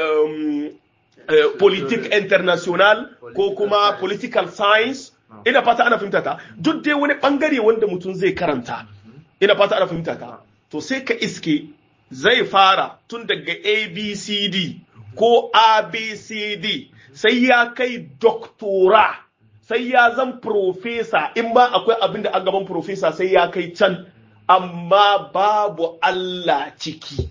B: politik international ko kuma political science ina fata ana fahimta ta duk dai wani bangare wanda mutum zai karanta ina fata ana fahimta ta to sai ka iske zai fara tun daga abcd ko abcd sai ya kai doktora sai ya zan profesa in ba akwai abin da a gaban profesa sai ya kai can amma babu Allah ciki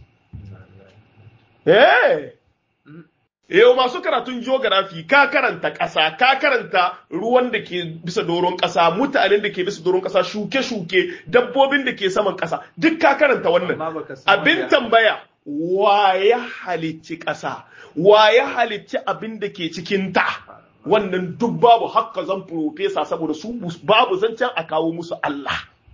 B: eh Yau masu karatun geography ka karanta ƙasa, ka karanta ruwan da ke bisa doron ƙasa, mutanen da ke bisa doron ƙasa, shuke-shuke, dabbobin da ke saman ƙasa, duk ka karanta wannan. Abin tambaya, wa ya halicci ƙasa, wa ya halicci abin da ke cikin ta. Wannan duk babu hakka zan profesa saboda su babu zancen a kawo musu Allah.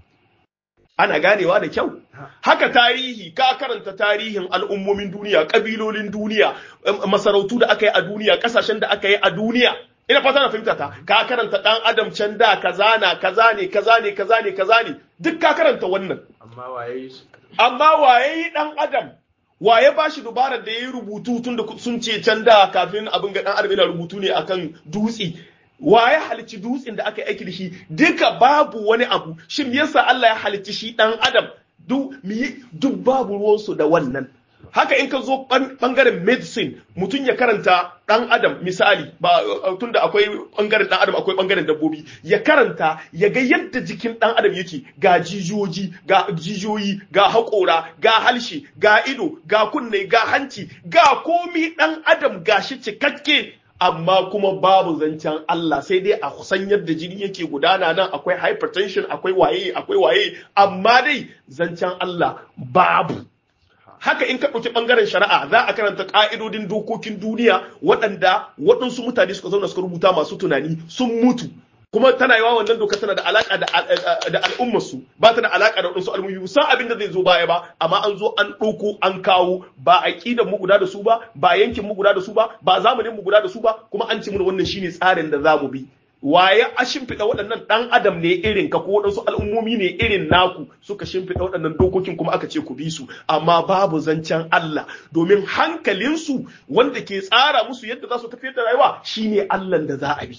B: ana ganewa da kyau haka tarihi ka karanta tarihin al'ummomin duniya ƙabilolin duniya masarautu da aka yi a duniya ƙasashen da aka yi a duniya ina fata na fahimta ta ka karanta ɗan adam can da kaza na kaza ne kaza ne kaza ne kaza ne duk ka karanta wannan
A: amma waye
B: amma waye yi ɗan adam waye ba shi dubarar da ya yi rubutu tun da sun ce can da kafin abin ga ɗan adam yana rubutu ne akan dutse waye halicci dutsen da aka yi aiki da shi duka babu wani abu shin yasa Allah ya halicci shi dan adam duk duk babu ruwansu da wannan haka in ka zo bangaren medicine mutum ya karanta dan adam misali ba tunda akwai bangaren dan adam akwai bangaren dabbobi ya karanta ya ga yadda jikin dan adam yake ga jijiyoyi ga jijiyoyi ga haƙora ga halshe ga ido ga kunne ga hanci ga komi dan adam gashi cikakke amma kuma babu zancen Allah sai dai a san yadda jini yake gudana nan akwai hypertension akwai waye akwai waye amma dai zancen Allah babu haka in ka ɗauki ɓangaren shari'a za a karanta ƙa'idodin dokokin duniya waɗanda waɗansu mutane suka zauna suka rubuta masu tunani sun mutu kuma tana yawa wannan doka tana da alaka da al'ummarsu ba ta da alaka da waɗansu al'ummi san abin da zai zo baya ba amma an zo an ɗauko an kawo ba aƙidan mu guda da su ba ba yankin mu guda da su ba ba zamanin mu guda da su ba kuma an ce mana wannan shine tsarin da za mu bi waye a shimfiɗa waɗannan ɗan adam ne irin ka ko waɗansu al'ummomi ne irin naku suka shimfiɗa waɗannan dokokin kuma aka ce ku bi su amma babu zancen Allah domin hankalinsu wanda ke tsara musu yadda za su tafiyar da rayuwa shine Allah da za a bi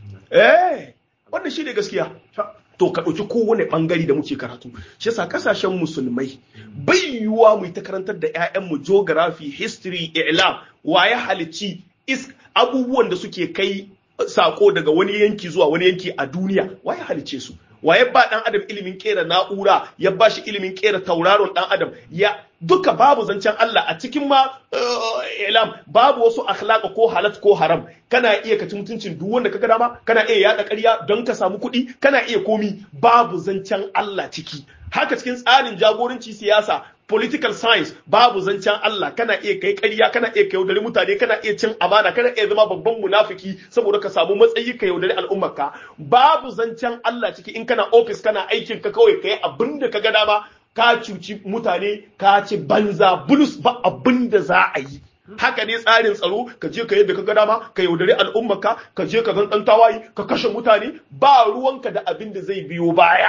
B: eh wannan shine gaskiya to ka ɗauki kowane ɓangare da muke karatu shi yasa ƙasashen musulmai bai yiwuwa mu ta karantar da 'ya'yanmu geography history i'lam waye halicci abubuwan da suke kai sako daga wani yanki zuwa wani yanki a duniya waye halice su waye ba dan adam ilimin kera na'ura ya ba shi ilimin kera tauraron dan adam ya duka babu zancen Allah a cikin ma ilam babu wasu akhlaqa ko halat ko haram kana iya kaci mutuncin duk wanda kaga dama kana iya yada ƙarya don ka samu kuɗi kana iya komi babu zancen Allah ciki haka cikin tsarin jagoranci siyasa political science babu zancen Allah kana iya kai ƙarya kana iya kai yaudari mutane kana iya cin amana kana iya zama babban munafiki saboda ka samu matsayi ka yaudari al'ummarka babu zancen Allah ciki in kana office kana aikin ka kawai kai abin da ka ga dama ka cuci mutane ka ci banza bulus ba abin da za a yi haka ne tsarin tsaro ka je ka yadda ka ga dama ka yaudari al'ummarka ka je ka zan dan tawayi ka kashe mutane ba ruwanka da abin da zai biyo baya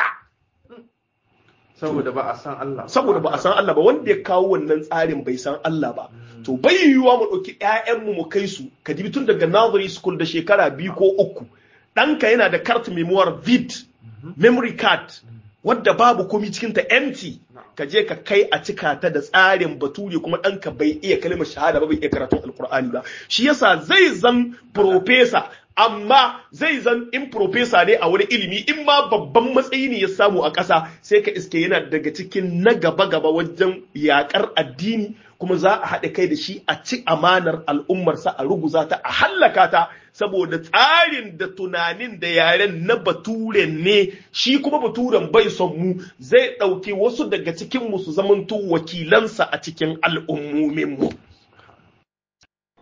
A: saboda ba a san Allah
B: saboda ba a san Allah ba wanda ya kawo wannan tsarin bai san Allah ba to bai yiwuwa mu ɗauki ƴaƴanmu mu kai su ka dibi tun daga nursery school da shekara biyu ko uku ɗanka yana da card memoir vid memory card wadda babu komi cikin ta empty ka je ka kai a cika ta da tsarin bature kuma ɗanka bai iya kalmar shahada ba bai iya karatun alkur'ani ba shi yasa zai zan professor amma zai zan in profesa ne a wani ilimi in ma babban matsayi ne ya samu a ƙasa sai ka iske yana daga cikin na gaba-gaba wajen yaƙar addini kuma za a haɗa kai da shi a ci amanar al'ummarsa a ruguza ta a hallaka ta saboda tsarin da tunanin da yaren na baturen ne shi kuma baturen bai son mu zai ɗauki wasu daga cikin mu su zamanto wakilansa a cikin al'ummomin mu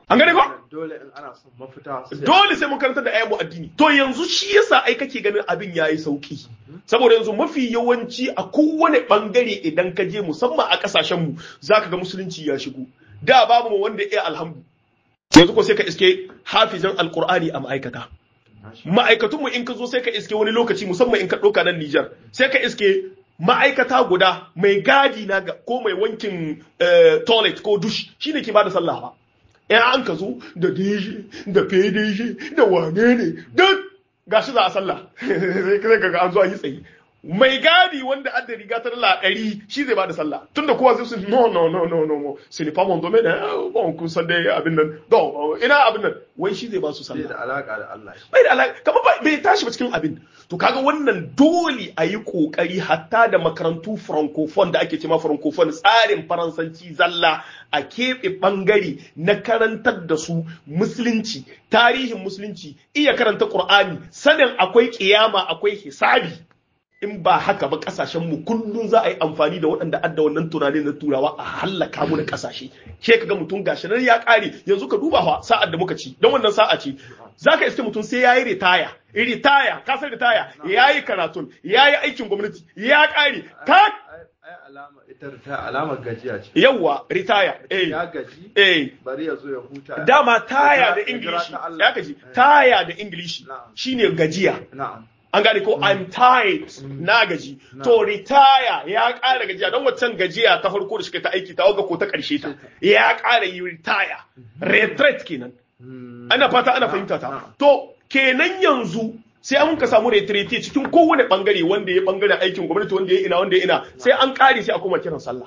B: an gane ko
A: dole in ana son mafita sai
B: dole sai mun karanta da ayyamu addini to yanzu shi yasa ai kake ganin abin yayi sauki saboda yanzu mafi yawanci a kowane bangare idan ka je musamman a kasashen mu zaka ga musulunci ya shigo da babu mu wanda ya alhamdu yanzu ko sai ka iske hafizan alqur'ani a ma'aikata ma'aikatunmu in ka zo sai ka iske wani lokaci musamman in ka ɗauka nan Nijar sai ka iske ma'aikata guda mai gadi na ko mai wankin toilet ko dush shine ke bada sallah ba in an ka zo da deji da fedeji da wane ne duk gashi za a sallah sai ka ga an zo an yi tsayi mai gadi wanda an da riga ta dala ɗari shi zai bada sallah tunda kowa zai su no no no no no ce n'est pas mon domaine bon kun san dai abin nan don ina abin nan wai shi zai ba su sallah
A: da alaka da Allah
B: bai da alaka kamar bai tashi ba cikin abin to kaga wannan dole a yi kokari hatta da makarantu francophone da ake cewa francophone tsarin faransanci zalla a keɓe ɓangare na karantar da su musulunci tarihin musulunci iya karanta qur'ani sanin akwai kiyama akwai hisabi in ba haka ba kasashen mu kullum za a yi amfani da waɗanda adda wannan tunani na turawa a hallaka mu da kasashe ke kaga mutum gashi nan ya kare yanzu ka duba fa sa'ar da muka ci don wannan sa'a ce zaka iske mutum sai yayi ritaya ritaya ka san ritaya yayi karatun yayi aikin gwamnati ya kare ka
A: alama ita ta alamar gajiya ce
B: yawa ritaya eh
A: ya gaji
B: eh
A: bari ya zo ya huta
B: dama taya da ingilishi ya gaji taya da ingilishi shine gajiya
A: na'am
B: an gane ko I'm tired na gaji to retire ya ƙara gajiya don waccan gajiya ta farko da shi ta aiki ta waga ko ta ƙarshe ta ya ƙara yi retire retreat kenan ana fata ana fahimta ta to kenan yanzu sai an ka samu retreat cikin kowane bangare wanda ya bangaren aikin gwamnati wanda ya ina wanda ya ina sai an ƙare sai a koma kiran sallah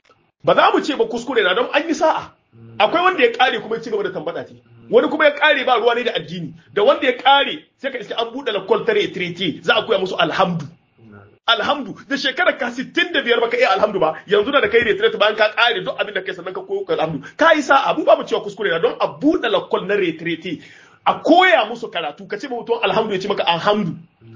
B: ba za mu ce ba kuskure na don an yi sa'a akwai wanda ya ƙare kuma ya ci gaba da tambada ce wani kuma ya kare ba ruwa ne da addini da wanda ya kare sai ka iske an buɗe lakol tare trete za a koya musu alhamdu alhamdu da shekarar ka 65 baka iya alhamdu ba yanzu da kai retreat bayan ka kare duk abin da kai sannan ka koyo alhamdu ka yi sa abu babu cewa kuskure na don a buɗe lakol na retreat a koya musu karatu ka ce mutum alhamdu ya ce maka alhamdu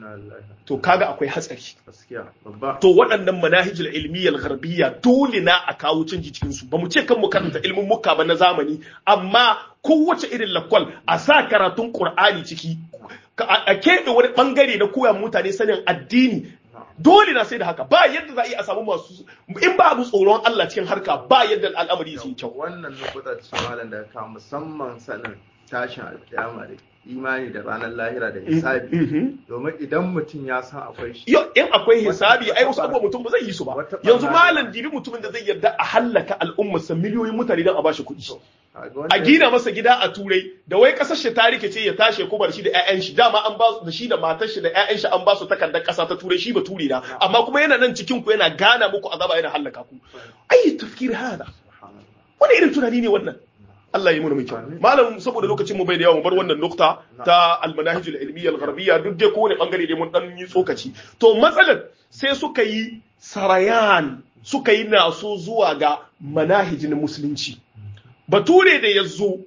B: to kaga akwai hatsari to waɗannan manahijul ilmiyyal gharbiyya dole na a kawo canji cikin su bamu ce kan mu karanta ilmin muka ba na zamani amma kowace irin lakwal a sa karatun qur'ani ciki a keɓe wani bangare na koya mutane sanin addini dole na sai da haka ba yadda za a yi a samu masu in ba mu tsoron Allah cikin harka ba yadda al'amari zai kyau
A: wannan nukuta ce malam da ka musamman sanin tashin alkiyama da imani da ranar lahira da hisabi domin idan mutum ya san akwai shi
B: yo in akwai hisabi ai wasu abubuwa mutum ba zai yi su ba yanzu malam dibi mutumin da zai yarda a hallaka al'ummarsa miliyoyin mutane don a bashi kuɗi a gina masa gida a turai da wai kasar shi ta rikice ya tashi ko bar shi da ƴaƴan shi dama an ba da shi da matar shi da ƴaƴan shi an ba su takardar ƙasa ta turai shi ba ture na amma kuma yana nan cikin ku yana gana muku azaba yana hallaka ku ai tafkir hada wani irin tunani ne wannan Allah ya yi mana mai kyau malam saboda lokacin mu bai da yawa mu bar wannan nukta ta almanahij al-ilmiyya al-gharbiyya duk dai kowane bangare dai mun dan yi tsokaci to matsalar sai suka yi sarayan suka yi naso zuwa ga manahij na musulunci bature da ya zo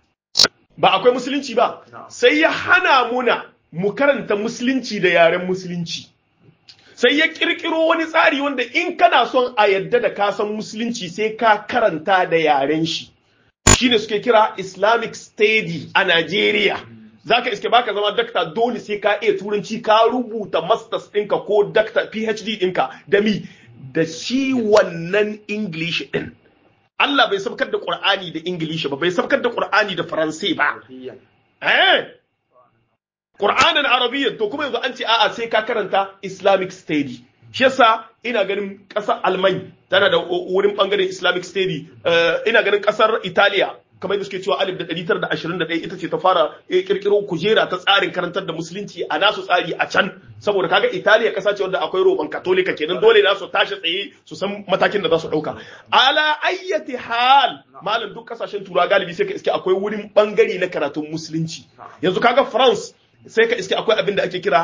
B: ba akwai musulunci ba sai ya hana muna mu karanta musulunci da yaren musulunci sai ya kirkiro wani tsari wanda in kana son a yadda da ka san musulunci sai ka karanta da yaren shi shine suke kira Islamic Study a Najeriya. Zaka iske baka zama dakta dole sai ka iya turanci ka rubuta masters ɗinka ko dakta PhD ɗinka da mi da shi wannan English ɗin. Allah bai sabkar da Qur'ani da English ba, bai sabkar da Qur'ani da Faransai ba. Eh. Qur'anin Arabiyyan to kuma yanzu an ce a'a sai ka karanta Islamic Study. Shi yasa ina ganin ƙasar Alman tana da wurin bangaren Islamic Study ina ganin ƙasar Italiya kamar da suke cewa alif da ɗari tara da ashirin da ɗaya ita ce ta fara kirkiro kujera ta tsarin karantar da musulunci a nasu tsari a can saboda kaga Italiya ƙasa ce wanda akwai roman katolika kenan dole na su tashi tsaye su san matakin da za su ɗauka ala ayyati hal malam duk ƙasashen turawa galibi sai ka iske akwai wurin bangare na karatun musulunci yanzu kaga France sai ka iske akwai abin da ake kira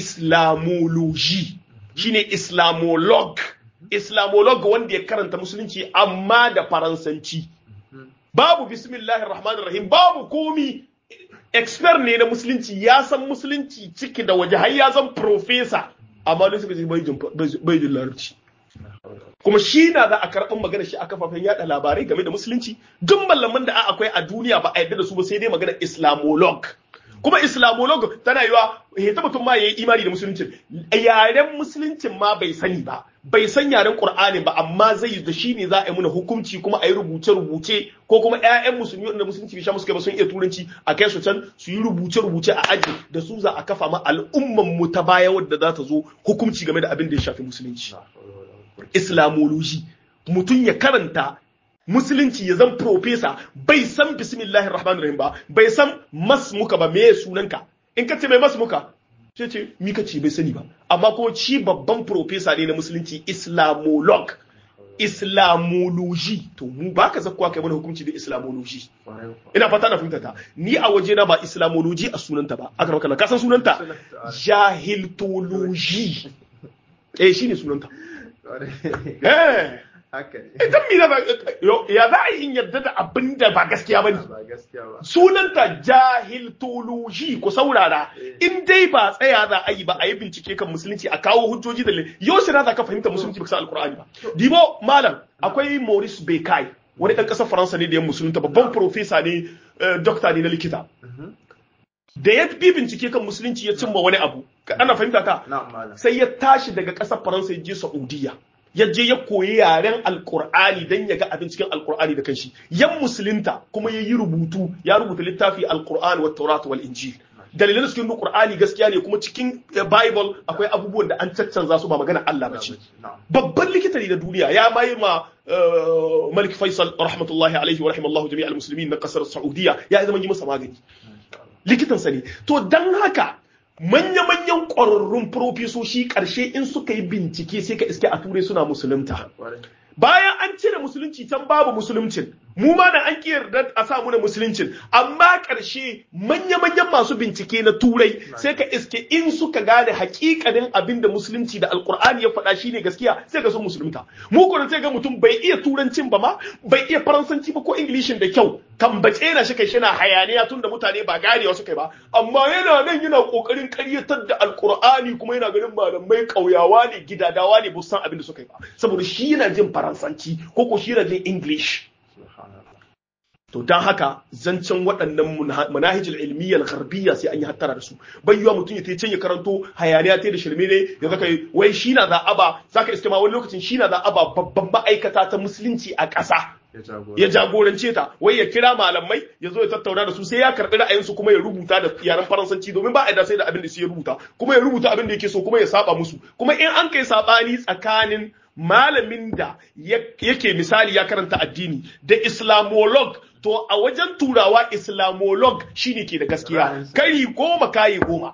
B: islamology shine islamolog islamolog wanda ya karanta musulunci amma da faransanci babu bismillahir rahmanir rahim babu komi expert ne na musulunci ya san musulunci ciki da waje har ya zan professor amma dai suka ce bai jin larabci kuma shi na za a karɓar magana shi a kafafen yada labarai game da musulunci duk mallaman da akwai a duniya ba a yarda da su ba sai dai magana islamolog kuma islamolog tana yiwa ya ta mutum ma ya yi imani da musulunci yaren musuluncin ma bai sani ba bai san yaren qur'ani ba amma zai da shi ne za a yi muna hukunci kuma a yi rubuce rubuce ko kuma ƴaƴan musulmi wanda musulunci bai sha musu kai ba sun iya turanci a kai su can su yi rubuce rubuce a aji da su za a kafa ma al'umman mu ta baya wadda za ta zo hukunci game da abin da ya shafi musulunci islamology mutum ya karanta musulunci ya zan profesa bai san bismillahir rahmanir rahim ba bai san masmuka ba meye sunanka in ka ce mai masmuka sai ce mi ka ce bai sani ba amma ko ci babban profesa ne na musulunci islamolog islamology to mu ba ka zakkuwa kai mana hukunci da islamology ina fata na fahimta ta ni a waje na ba islamology a sunanta ba aka maka ka san sunanta jahiltology eh shine sunanta eh Idan mi da ya za a yi yarda da abin da ba gaskiya ba ne. Sunanta jahiltology ku saurara in dai ba tsaya za a yi ba a yi bincike kan musulunci a kawo hujjoji da yau shi za ka fahimta musulunci ba san alkur'ani ba. Dibo malam akwai Maurice Bekai wani ɗan ƙasar Faransa ne da ya musulunta babban profesa ne dokta ne na likita. Da ya bi bincike kan musulunci ya cimma wani abu ana fahimta ka sai ya tashi daga ƙasar Faransa ya je Saudiya. ya je ya koyi yaren alkur'ani don ya ga abin cikin alkur'ani da kanshi yan musulunta kuma ya yi rubutu ya rubuta littafi alkur'ani wa taurat wal injil dalilan cikin qur'ani gaskiya ne kuma cikin bible akwai abubuwan da an caccanza su ba magana Allah ba ce babban likita ne na duniya ya mai ma Malik Faisal rahmatullahi alaihi wa rahimallahu jami'al muslimin na kasar Saudiya ya zama yi masa magani likitansa ne to dan haka manya-manyan ƙwararrun profesoshi ƙarshe in suka yi bincike sai ka iske a turai suna musulunta bayan an cire musulunci can babu musuluncin mu ma da an yarda a sa muna musuluncin amma ƙarshe manya-manyan masu bincike na turai sai ka iske in suka gane hakikanin abin da musulunci da alkur'ani ya faɗa shine gaskiya sai ka sun musulunta mu kuma sai ga mutum bai iya turancin ba ma bai iya faransanci ba ko ingilishin da kyau tambace na shi kai shi na hayaniya tun da mutane ba ganewa suka yi ba amma yana nan yana kokarin karyatar da alkur'ani kuma yana ganin malamai kauyawa ne gidadawa ne ba san abin da suka yi ba saboda shi yana jin faransanci ko ko shi yana jin english to don haka zancen waɗannan manahijul ilmiyyar gharbiya sai an yi hattara da su bai yiwa mutum ya ta can ya karanto hayaniya ta da shirme ne ya zaka wai shi na za'aba zaka iske ma wani lokacin shi na za'aba babban ma'aikata ta musulunci a ƙasa ya jagorance ta wai ya kira malamai ya zo ya tattauna da su sai ya karɓi ra'ayinsu kuma ya rubuta da yaren faransanci domin ba a da sai da abin da su ya rubuta kuma ya rubuta abin da yake so kuma ya saba musu kuma in an kai sabani tsakanin malamin da yake misali ya karanta addini da islamolog to a wajen turawa islamolog shine ke da gaskiya kari goma kayi goma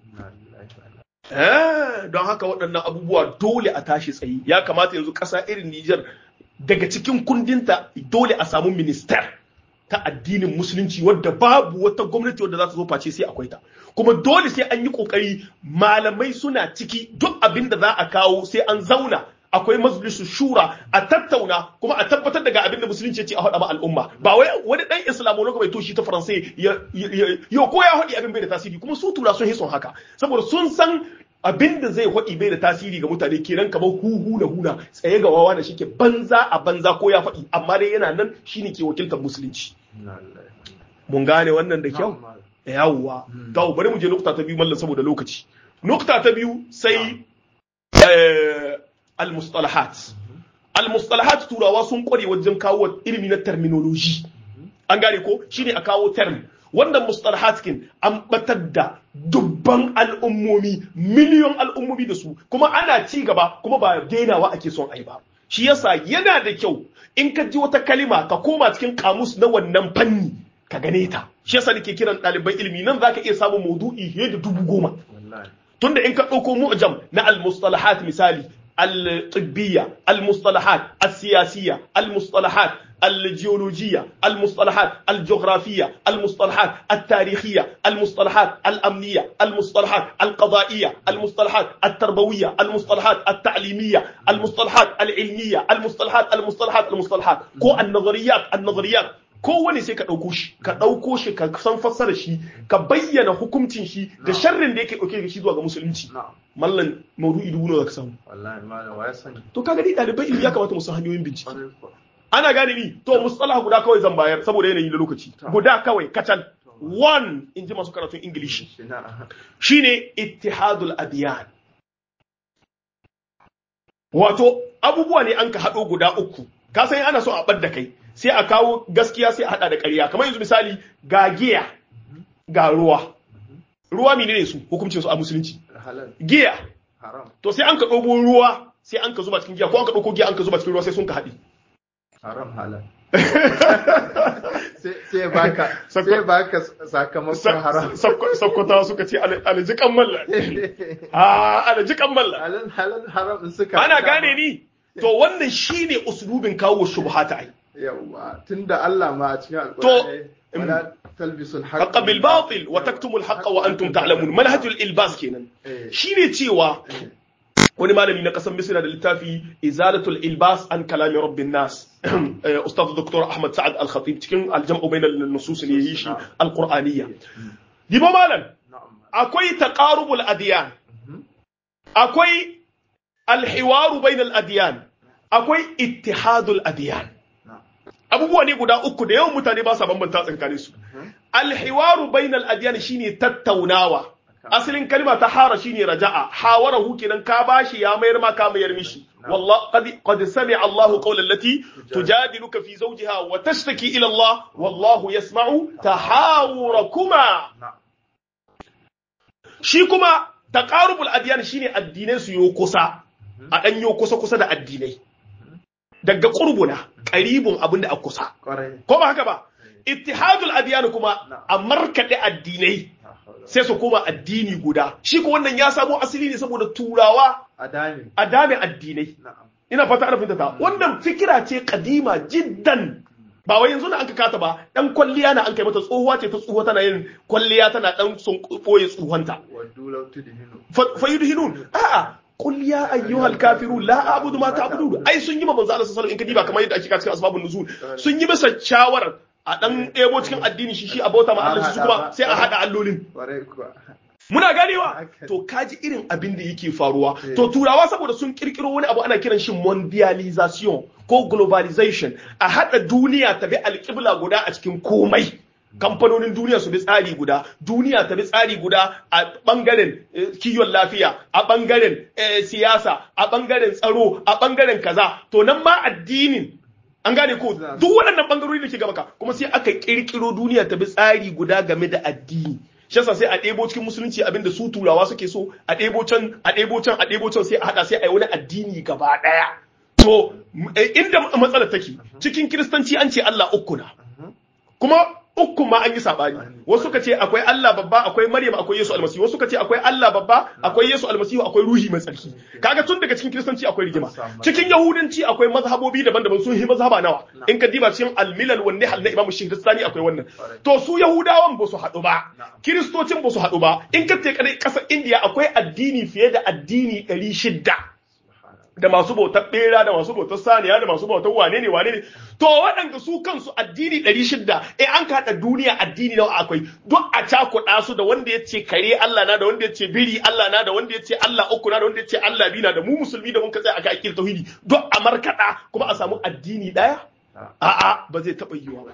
B: don haka waɗannan abubuwa dole a tashi tsayi ya kamata yanzu ƙasa irin Nijar daga cikin kundinta dole a samu minister ta addinin musulunci wadda babu wata gwamnati wadda za ta zo face sai akwai ta kuma dole sai an yi kokari malamai suna ciki duk abin da za a kawo sai an zauna akwai majalisu shura a tattauna kuma a tabbatar daga abin da musulunci ya ce a haɗa ma al'umma ba wai wani ɗan islamologa mai toshi ta faransai ya ko ya haɗi abin bai da tasiri kuma su tura sun hison haka saboda sun san abin da zai haɗi bai da tasiri ga mutane kenan kamar huhu na huna tsaye ga wawa da shike banza a banza ko ya faɗi amma dai yana nan shine ke wakiltar musulunci mun gane wannan da kyau yawwa to bari mu je nukta ta biyu mallan saboda lokaci nukta ta biyu sai al-mustalahat al-mustalahat turawa sun kware wajen kawo ilimi na terminology an gane ko shine a kawo term wannan mustalahat kin an batar da dubban al'ummomi miliyon al'ummomi da su kuma ana ci gaba kuma ba dainawa ake son ai ba shi yasa yana da kyau in ka ji wata kalima ka koma cikin kamus na wannan fanni ka gane ta shi yasa nake kiran ɗaliban ilimi nan zaka iya samun maudu'i fiye da dubu goma tunda in ka ɗauko mu'jam na al-mustalahat misali الطبية المصطلحات السياسية المصطلحات الجيولوجية المصطلحات الجغرافية المصطلحات التاريخية المصطلحات الأمنية المصطلحات القضائية المصطلحات التربوية المصطلحات التعليمية المصطلحات العلمية المصطلحات المصطلحات المصطلحات كو النظريات النظريات kowane sai ka ɗauko shi ka ɗauko shi ka san fassara shi ka bayyana hukuncin shi da sharrin da yake ɗauke da shi zuwa ga musulunci mallan maudu'i dubu nawa ka samu
A: wallahi malam wa ya sani
B: to kaga ni ɗalibai ilimi ya kamata mu san hanyoyin bincike ana gane ni to mustalah guda kawai zan bayar saboda yanayi na lokaci guda kawai kacal one in ji masu karatun ingilishi shine ittihadul adiyan wato abubuwa ne an ka haɗo guda uku ka san ana so a ɓadda kai sai a kawo gaskiya sai a haɗa da ƙarya kamar yanzu misali ga giya ga ruwa ruwa menene su hukuncin su a musulunci giya to sai an ka ɗobo ruwa sai an ka zuba cikin giya ko an ka ɗauko giya an ka zuba cikin ruwa sai sun ka haɗi
A: haram halal sai baka sai baka sakamakon haram
B: sakkwata suka ce aljikan malla a aljikan malla
A: halal halal haram suka
B: ana gane ni to wannan shine uslubin kawo shubhata ai
A: yawa tunda Allah ma a cikin alƙur'ani wala talbisul
B: haqqa bil batil wa taktumul haqqa wa antum ta'lamun manhajul ilbas kenan shine cewa wani malami na kasar misira da littafi izalatul ilbas an kalami rabbin nas ustaz dr ahmad sa'ad al-khatib cikin aljam'u bainal nusus ne yi shi alqur'aniyya dibo malam akwai taqarubul adyan akwai alhiwaru bainal adyan akwai ittihadul adyan abubuwa ne guda uku da yawan mutane ba sa bambanta tsakanin su alhiwaru bainal adyan shine tattaunawa asalin kalma ta hara shine raja'a hawarahu kenan ka bashi ya mayar ma ka mayar mishi wallah qad qad sami'a Allahu qawlan lati tujadiluka fi zawjiha wa tashtaki ila Allah wallahu yasma'u tahawurakuma shi kuma taqarubul adyan shine addinai su yo kusa a dan yo kusa kusa da addinai daga qurbuna qaribun abinda a kusa ko ba haka ba ittihadul adyan kuma a markade addinai sai su koma addini guda shi ko wannan ya samo asali ne saboda turawa a dame addinai ina fata ana fitata wannan fikira ce kadima jiddan ba wai yanzu na an kata ba dan kwalliya na an kai mata tsohuwa ce ta tsohuwa tana yin kwalliya tana dan sun boye tsohuwanta fa yudhinun a'a qul ya ayyuhal kafirun la a'budu ma ta'budun ai sun yi ma manzo Allah sallallahu alaihi wasallam in kadiba kamar yadda ake cikin asbabun nuzul sun yi masa shawarar a ɗan ɗebo cikin addini shi shi a bauta ma Allah su kuma sai a haɗa allolin. Muna ganewa to kaji irin abin da yake faruwa to turawa saboda sun kirkiro wani abu ana kiran shi mondialization ko globalization a haɗa duniya ta bi alƙibla guda a cikin komai kamfanonin duniya su bi tsari guda duniya ta bi tsari guda a ɓangaren kiwon lafiya a ɓangaren siyasa a ɓangaren tsaro a ɓangaren kaza to nan ma addinin an gane ko duk waɗannan bangarori da ke gaba ka kuma sai aka kirkiro duniya ta bi tsari guda game da addini shi yasa sai a ɗebo cikin musulunci abinda su turawa suke so a ɗebo can a ɗebo can a ɗebo can sai a haɗa sai a yi wani addini gaba ɗaya to inda matsalar take cikin kiristanci an ce Allah uku na kuma uku ma an yi sabani wasu suka ce akwai Allah babba akwai Maryam akwai Yesu almasihu wasu suka ce akwai Allah babba akwai Yesu almasihu akwai ruhi mai tsarki kaga tun daga cikin kiristanci akwai rigima cikin yahudanci akwai mazhabobi daban-daban sun yi mazhaba nawa in ka diba cikin al-milal wan nihal na Imam Shahristani akwai wannan to su yahudawan ba su haɗu ba kiristocin ba su haɗu ba in ka te kasar India akwai addini fiye da addini 600 da masu bautar bera da masu bautar saniya da masu bautar wane ne wane ne to waɗanda su kansu addini ɗari shida in an kaɗa duniya addini nawa akwai duk a cakuɗa su da wanda ya ce kare Allah na da wanda ya ce biri Allah na da wanda ya ce Allah uku na da wanda ya ce Allah biyu na da mu musulmi da mun ka tsaya aka akil tauhidi duk a markaɗa kuma a samu addini ɗaya a'a ba zai taɓa yiwa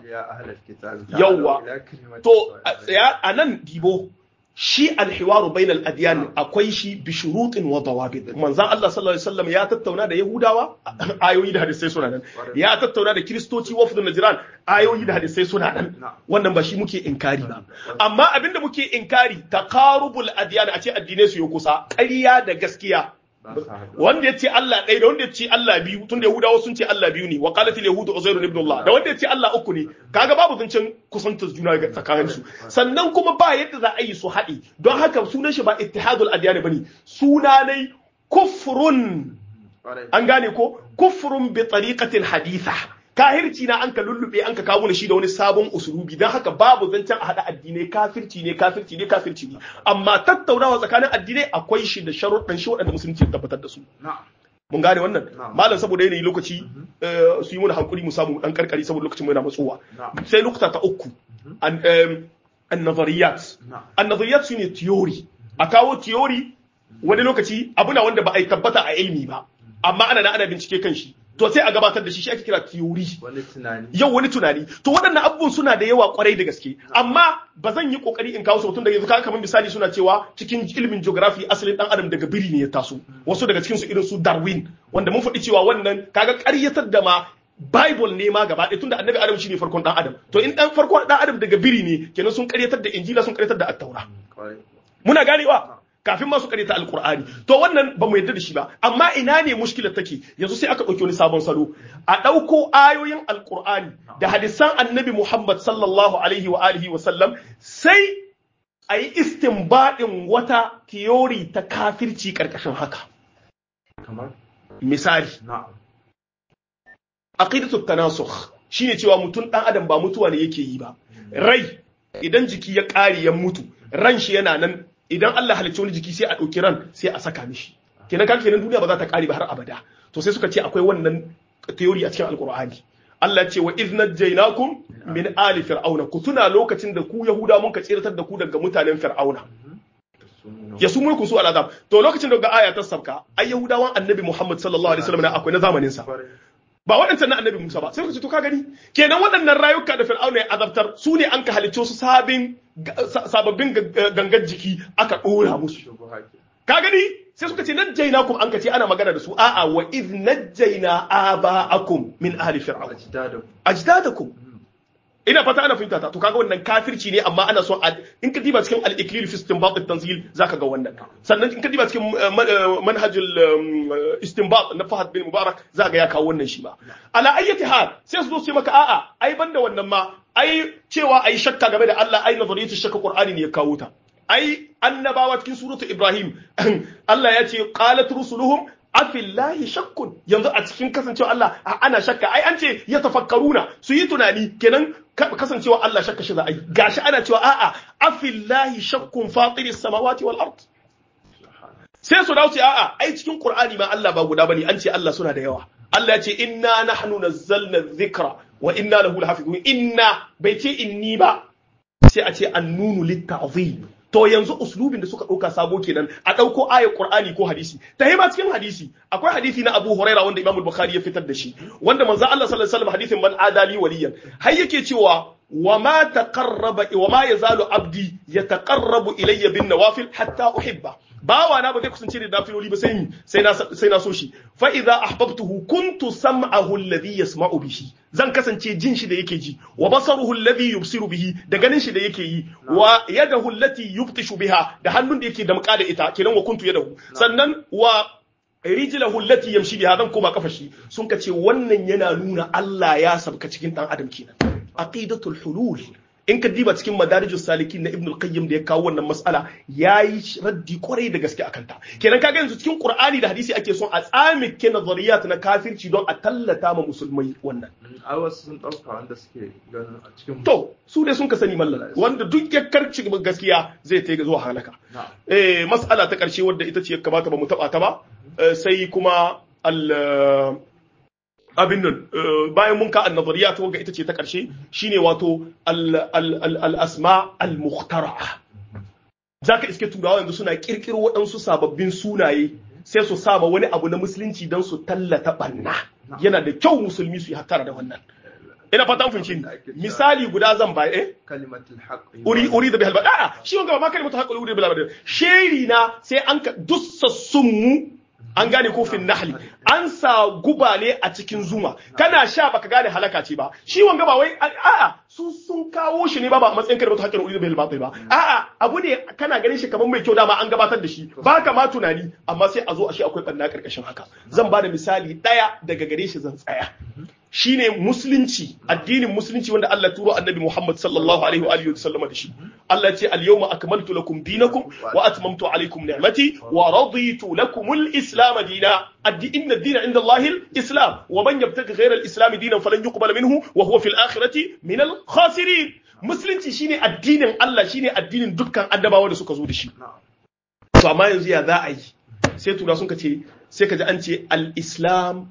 B: ba yawwa to a tsaya a nan dibo shi alhiwaru bainal adyan akwai shi bi shurutin wa dawabit manzon Allah sallallahu alaihi wasallam ya tattauna da yahudawa ayoyi da hadisai suna nan ya tattauna da kristoci wafdun najran ayoyi da hadisai suna nan wannan ba shi muke inkari ba amma abinda muke inkari taqarubul adyan a ce addinai su yi kusa ƙarya da gaskiya wanda ya ce Allah ɗaya da wanda ya ce Allah biyu tunda Yahudawa sun ce Allah biyu ne wa qalatil yahudu uzairu ibn Allah da wanda ya ce Allah uku ne kaga babu zancen kusantar juna ga tsakanin su sannan kuma ba yadda za a yi su haɗi don haka sunan shi ba ittihadul adyan bane suna ne kufrun an gane ko kufrun bi tariqatil haditha kahirci na an ka lullube an ka kawo shi da wani sabon usulubi don haka babu zancen a haɗa addinai kafirci ne kafirci ne kafirci ne amma tattaunawa tsakanin addinai akwai shi da sharuɗan shi waɗanda musulunci tabbatar da su mun gane wannan malam saboda yanayi lokaci su yi mana hankuri mu samu dan karkari saboda lokacin mu yana matsowa sai nukta ta uku an-nazariyat an-nazariyat shine theory a kawo theory wani lokaci abu na wanda ba a yi tabbata a ilmi ba amma ana na ana bincike kan shi to sai a gabatar da shi shi ake kira theory
A: wani tunani
B: yau wani tunani to waɗannan abubuwan suna da yawa kwarai da gaske amma ba zan yi kokari in kawo su tun da yanzu kaga kamar misali suna cewa cikin ilimin geography asalin dan adam daga biri ne ya taso wasu daga cikin su irin su Darwin wanda mun faɗi cewa wannan kaga ƙaryatar da ma Bible ne ma gaba ɗaya tunda annabi Adam shine farkon dan Adam to in dan farkon dan Adam daga biri ne kenan sun ƙaryatar da Injila sun ƙaryatar da Attaura muna ganewa kafin masu karyata alkur'ani to wannan ba mu yarda da shi ba amma ina ne mushkilar take yanzu sai aka ɗauki wani sabon salo a ɗauko ayoyin alkur'ani da hadisan annabi muhammad sallallahu alaihi wa alihi wa sallam sai a yi istinbadin wata tiyori ta kafirci ƙarƙashin haka
A: kamar
B: misali
A: na'am
B: aqidatu tanasukh shine cewa mutum dan adam ba mutuwa ne yake yi ba rai idan jiki ya ƙare ya mutu ran shi yana nan idan Allah halicci wani jiki sai a ɗauki ran sai a saka mishi kenan kan kenan duniya ba za ta ƙare ba har abada to sai suka ce akwai wannan theory a cikin alkur'ani Allah ce wa idh najaynakum min ali fir'auna ku tuna lokacin da ku yahuda mun ka tsiratar da ku daga mutanen fir'auna ya su mulku su al'azab to lokacin da ga aya ta sabka ai yahudawan annabi Muhammad sallallahu alaihi wasallam akwai na zamanin sa ba waɗancan na annabi Musa ba sai ka ce to ka gani kenan waɗannan rayuka da Fir'auna ya azabtar su ne an ka halicce su sabin sababbin gangan jiki aka ɗora musu ka gani sai suka ce najjaynakum an ka ce ana magana da su a'a wa iz najjayna aba'akum min ahli fir'aun ajdadakum ina fata ana fahimta ta to kaga wannan kafirci ne amma ana so in ka diba cikin al-iklil fi istinbat at-tanzil zaka ga wannan sannan in ka diba cikin manhajul istinbat na Fahad bin Mubarak zaka ga ya kawo wannan shi ba ala ayyati hal sai su zo su maka a'a ai banda wannan ma ai cewa ai shakka game da Allah ai nazariyatu shakka Qur'ani ne ya kawo ta ai annabawa cikin suratu Ibrahim Allah ya ce qalat rusuluhum afillahi shakkun yanzu a cikin kasancewa Allah ana shakka ai an ce ya tafakkaruna su yi tunani kenan kasancewa Allah shakka shi za a yi gashi ana cewa a'a afillahi shakkun fatiris samawati wal ard sai su dawo ce a'a ai cikin Qur'ani ma Allah ba guda bane an ce Allah suna da yawa Allah ya ce inna nahnu nazzalna dhikra wa inna lahu lahafizun inna bai ce inni ba sai a ce annunu litta'zim to yanzu uslubin da suka ɗauka sabo kenan a ɗauko ayar Qur'ani ko hadisi ta ma cikin hadisi akwai hadisi na Abu Huraira wanda Imam Bukhari ya fitar da shi wanda manzo Allah sallallahu alaihi wasallam hadisin man adali waliyan har yake cewa wa ma taqarraba wa ma yazalu abdi yataqarrabu ilayya bin nawafil hatta uhibba bawa na ba zai kusance da nafiloli ba sai sai na sai na so shi fa idza ahbabtuhu kuntu sam'ahu alladhi yasma'u bihi zan kasance jin shi da yake ji wa basaruhu alladhi yubsiru bihi da ganin shi da yake yi wa yadahu allati yubtishu biha da hannun da yake damƙa da ita kenan wa kuntu yadahu sannan wa rijlahu allati yamshi biha zan koma kafa shi sun ka ce wannan yana nuna Allah ya sabka cikin dan adam kenan aqidatul hulul in ka diba cikin madarijus salikin na ibnul qayyim da ya kawo wannan mas'ala yayi raddi kwarai da gaske akan ta kenan kaga yanzu cikin qur'ani da hadisi ake son a tsamike nazariyat na kafirci don a tallata ma musulmai wannan
A: ai wasu sun dauka wanda suke ganin a cikin
B: to su dai sun ka sani mallan wanda duk ya karci gaskiya zai ta zuwa halaka eh mas'ala ta karshe wadda ita ce kamata ba mu taba ta ba sai kuma al abin nan bayan mun ka annazariya ta ita ce ta ƙarshe shine wato al-asma al-mukhtara'a zaka iske turawa yanzu suna kirkiro waɗansu sababbin sunaye sai su saba wani abu na musulunci don su tallata banna yana da kyau musulmi su yi hattara da wannan ina fata mun fahimci misali guda zan ba eh
A: kalimatul haqq
B: uri uri da bihal bada shi wanga ba kalimatul haqq uri da bihal bada sheri na sai an ka dussassun mu an gane kofin nahli an sa guba ne a cikin zuma kana sha baka gane halaka ce ba shi wanga ba wai a'a su sun kawo shi ne ba ba matsayin karbatu hakkin ulidu bil batil ba a'a abu ne kana ganin shi kamar mai kyau dama an gabatar da shi ba ka ma tunani amma sai a zo a shi akwai banna karkashin haka zan ba da misali daya daga gare shi zan tsaya shine musulunci addinin musulunci wanda Allah turo annabi Muhammad sallallahu alaihi wa alihi wasallama da shi Allah ce al-yawma akmaltu lakum dinakum wa atmamtu alaykum ni'mati wa raditu lakum al-islam dina inna ad-dina inda Allah al-islam wa man yabtaghi ghayra al-islam dinan falan yuqbal minhu wa huwa fil akhirati min al-khasirin musulunci shine addinin Allah shine addinin dukkan annabawa da suka zo da shi to amma yanzu ya za a yi sai tura sun ce sai ka ji an ce al-islam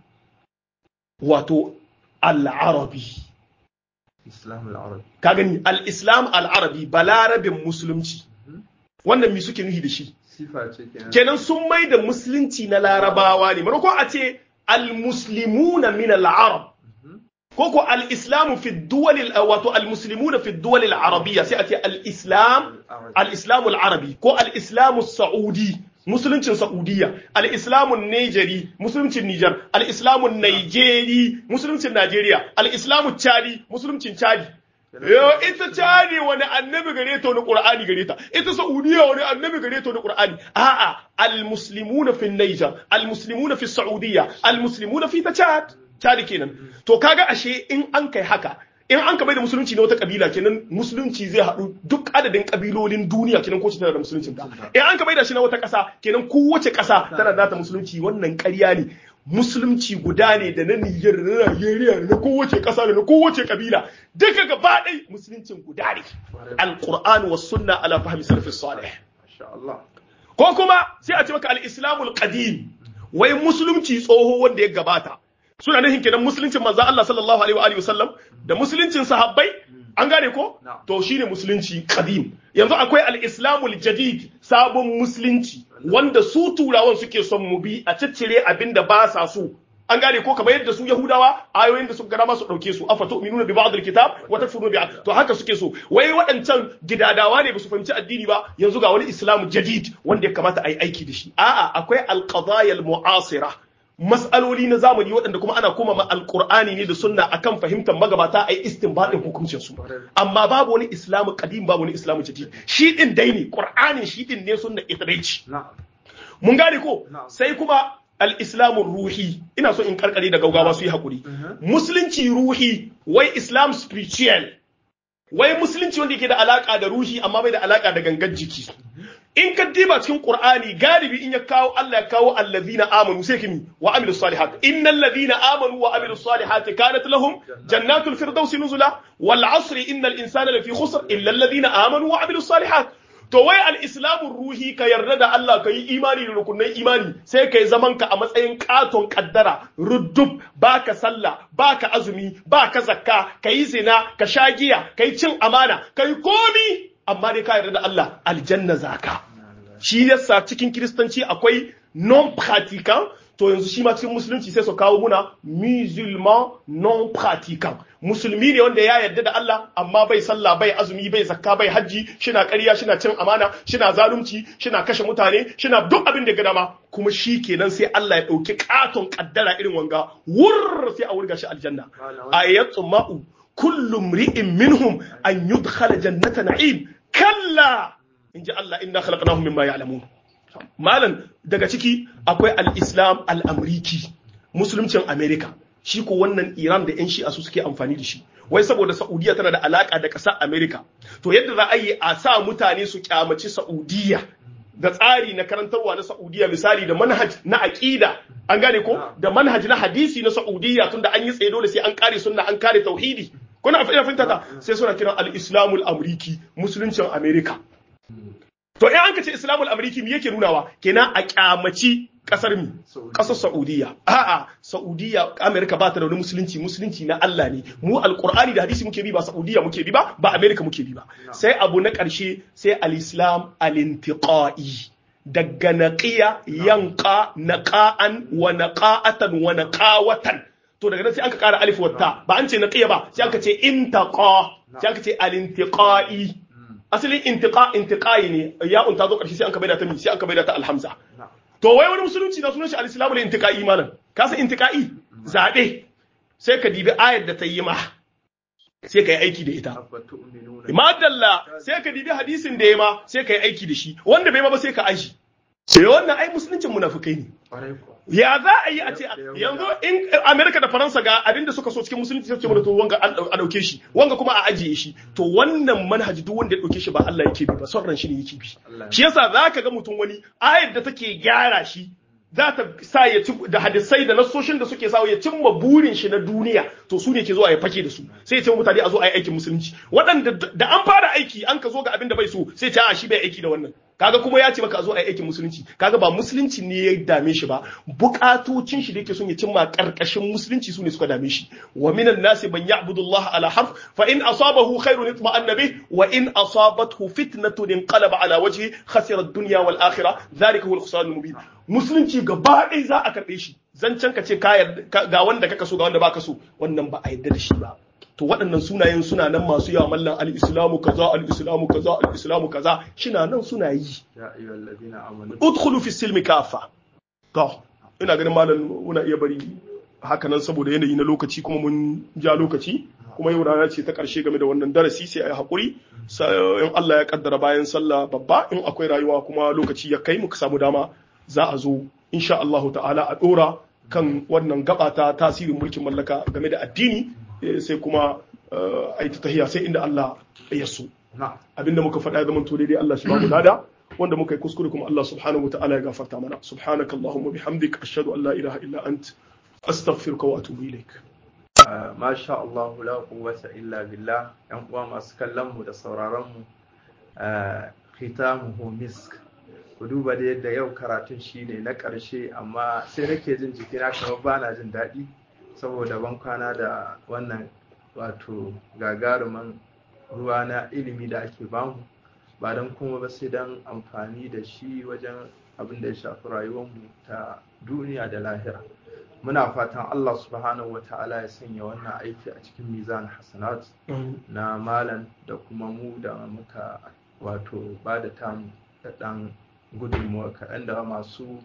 B: wato al-arabi
A: islam al-arabi
B: ka gani al-islam al-arabi balarabin musulunci wannan mi suke nuhi da shi
A: sifa ce kenan
B: kenan sun mai da musulunci na larabawa ne maimakon a ce al-muslimuna min al-arab ko ko al-islamu fi duwal wato al-muslimuna fi duwal al-arabiyya sai a ce al-islam al-islamu al-arabi ko al-islamu saudi musuluncin saudiya al-islamu nigeri musuluncin niger al-islamu nigeri musuluncin najeriya al-islamu chadi musuluncin chadi Yo ita cani wani annabi gare ta wani Qur'ani gare ta ita Saudiya wani annabi gare ta wani Qur'ani a'a al-muslimuna fi Niger al-muslimuna fi Saudiya al-muslimuna fi ta Chad Chad kenan to kaga ashe in an kai haka in an ka bai da musulunci na wata kabila kenan musulunci zai haɗu duk adadin kabilolin duniya kenan ko tana da musuluncin ta in an ka bai da shi na wata ƙasa kenan kowace ƙasa tana da ta musulunci wannan ƙarya ne musulunci guda ne da na Niger da na Nigeria da na kowace ƙasa da na kowace kabila duka gaba ɗai musuluncin guda ne alquran was sunna ala fahmi salafis salih
A: masha Allah
B: ko kuma sai a ce maka al-islamul qadim wai musulunci tsoho wanda ya gabata suna nufin kenan musuluncin manzo Allah sallallahu alaihi wa alihi wasallam da musuluncin sahabbai an gane ko to shine musulunci qadim yanzu akwai al-islamul jadid sabon musulunci wanda su turawan suke son mu bi a ciccire abinda ba sa so an gane ko kamar yadda su yahudawa ayoyin da suka gama su dauke su afa tu'minuna bi ba'd al-kitab wa takfuruna bi to haka suke so wai waɗancan gidadawa ne ba su fahimci addini ba yanzu ga wani islamu jadid wanda ya kamata a yi aiki da shi a'a akwai al-qadaya al-mu'asira mas'aloli na zamani waɗanda kuma ana koma ma alƙur'ani ne da sunna akan fahimtar magabata a yi istinbadin hukuncin su amma babu wani islamu kadim babu wani islamu jadid shi din dai ne ƙur'anin shi din ne sunna ita dai ce mun gane ko sai kuma al-islamu ruhi ina so in karkare da gaugawa su yi hakuri musulunci ruhi wai islam spiritual wai musulunci wanda yake da alaka da ruhi amma bai da alaka da gangan jiki in ka diba cikin qur'ani galibi in ya kawo Allah ya kawo allazina amanu sai kimi wa amilus salihat innal ladina amanu wa amilus salihat kanat lahum jannatul firdausi nuzula wal asri innal insana lafi khusr illa alladhina amanu wa amilus salihat to wai al-islamun ruhi ka yarda da Allah ka yi imani da rukunin imani sai ka yi zaman ka a matsayin katon kaddara ruddub baka sallah baka azumi baka zakka ka yi zina ka sha giya ka yi cin amana ka yi komi amma dai ka yarda da Allah aljanna zaka shi yasa cikin kiristanci akwai non pratiquant to yanzu shi ma cikin musulunci sai su kawo muna musulman non pratiquant musulmi ne wanda ya yarda da Allah amma bai sallah bai azumi bai zakka bai hajji shina ƙarya shina cin amana shina zalunci shina kashe mutane shina duk abin da ga dama kuma shi kenan sai Allah ya ɗauki katon kaddara irin wanga wurr sai a wurga shi aljanna ayatu ma'u kullu mri'in minhum an yudkhala jannata na'im kalla inji Allah inna khalaqnahum mimma ya'lamun malam daga ciki akwai al-islam al-amriki musuluncin america shi ko wannan iran da yan shi'a su suke amfani da shi wai saboda saudiya tana da alaka da ƙasar america to yadda za a yi a sa mutane su kyamaci saudiya da tsari na karantarwa na saudiya misali da manhaj na aqida an gane ko da manhaj na hadisi na saudiya tunda an yi tsaye dole sai an kare sunna an kare tauhidi kuna fahimta ta sai suna kiran al-islamul amriki musuluncin america To in an ka ce Islamul Amriki me yake nunawa? Kenan a kyamaci kasar mi? Kasar Saudiya. A'a, Saudiya Amerika ba ta da wani musulunci, musulunci na Allah ne. Mu Alƙur'ani da hadisi muke bi ba Saudiya muke bi ba, ba Amerika muke bi ba. Sai abu na ƙarshe sai al-Islam al-intiqai. Daga naqiya yanqa naqa'an wa naqa'atan wa naqawatan. To daga nan sai aka ƙara alif wata, ba an ce naqiya ba, sai aka ce intaqa, sai aka ce al-intiqai. asalin intiqa intiqai ne ya'un ta zo karshe sai an ka baida ta mi sai an ka baida ta alhamza to wai wani musulunci na sunan shi al-islamu ne intiqai malam ka san intiqai zabe sai ka dibi ayar da ta yi ma sai ka yi aiki da ita madalla sai ka dibi hadisin da ya ma sai ka yi aiki da shi wanda bai ma ba sai ka aishi sai wannan ai musuluncin munafikai ne ya za a yi a ce yanzu in Amerika da Faransa ga abin da suka so cikin musulunci sai ce mana to wanga a dauke shi wanga kuma a ajiye shi to wannan manhaji duk wanda ya dauke shi ba Allah yake bi ba son ran shi ne yake bi shi yasa zaka ga mutum wani ayar da take gyara shi za ta sa ya ci da hadisai da nasoshin da suke sa ya cimma burin shi na duniya to su ne ke zuwa ya fake da su sai ya ce mutane a zo a yi aikin musulunci waɗanda da an fara aiki an ka zo ga abin da bai so sai ce a shi bai aiki da wannan kaga kuma ya ce maka a zo a aikin musulunci kaga ba musulunci ne ya dame shi ba bukatocin shi da yake son ya cimma karkashin musulunci su ne suka dame shi wa minan nasi man ya'budu Allah ala harf fa in asabahu khairun itma'anna bih wa in asabathu fitnatun inqalaba ala wajhi khasira ad-dunya wal akhirah dhalika huwa al-khusran al-mubin musulunci gaba ɗaya za a karɓe shi zancen ka ce ga wanda kaka so ga wanda baka so wannan ba a yarda da shi ba to waɗannan sunayen suna nan masu yawa mallan al-islamu kaza al-islamu kaza al-islamu kaza shina nan suna yi
A: ya ayyuhal ladina amanu
B: udkhulu fi silmi kafa to ina ganin malam muna iya bari haka nan saboda yanayi na lokaci kuma mun ja lokaci kuma yau rana ce ta ƙarshe game da wannan darasi sai a yi haƙuri in Allah ya kaddara bayan sallah babba in akwai rayuwa kuma lokaci ya kai muka samu dama za a zo insha Allah ta'ala a ɗora kan wannan gaba ta tasirin mulkin mallaka game da addini sai kuma a yi ta tahiya sai inda Allah ya so abinda muka faɗa ya zama to daidai Allah shi ba mu lada wanda muka yi kuskure kuma Allah subhanahu wa ta'ala ya gafarta mana subhanaka allahumma bihamdik ashhadu an la ilaha illa ant astaghfiruka wa atubu ilaik
A: masha Allah la quwwata illa billah yan uwa masu kallon mu da sauraron mu khitamuhu misk ku duba da yadda yau karatun shine na ƙarshe amma sai nake jin jikina kamar bana jin daɗi saboda ban kwana da wannan wato gagaruman ruwa na ilimi da ake bamu ba don kuma ba sai don amfani da shi wajen abin da ya shafi rayuwarmu ta duniya da lahira muna fatan Allah subhanahu wa ta'ala ya sanya wannan aiki a cikin mizan hasanat na malam da kuma mu da muka wato ba da tamu da ɗan gudunmuwa kaɗan da masu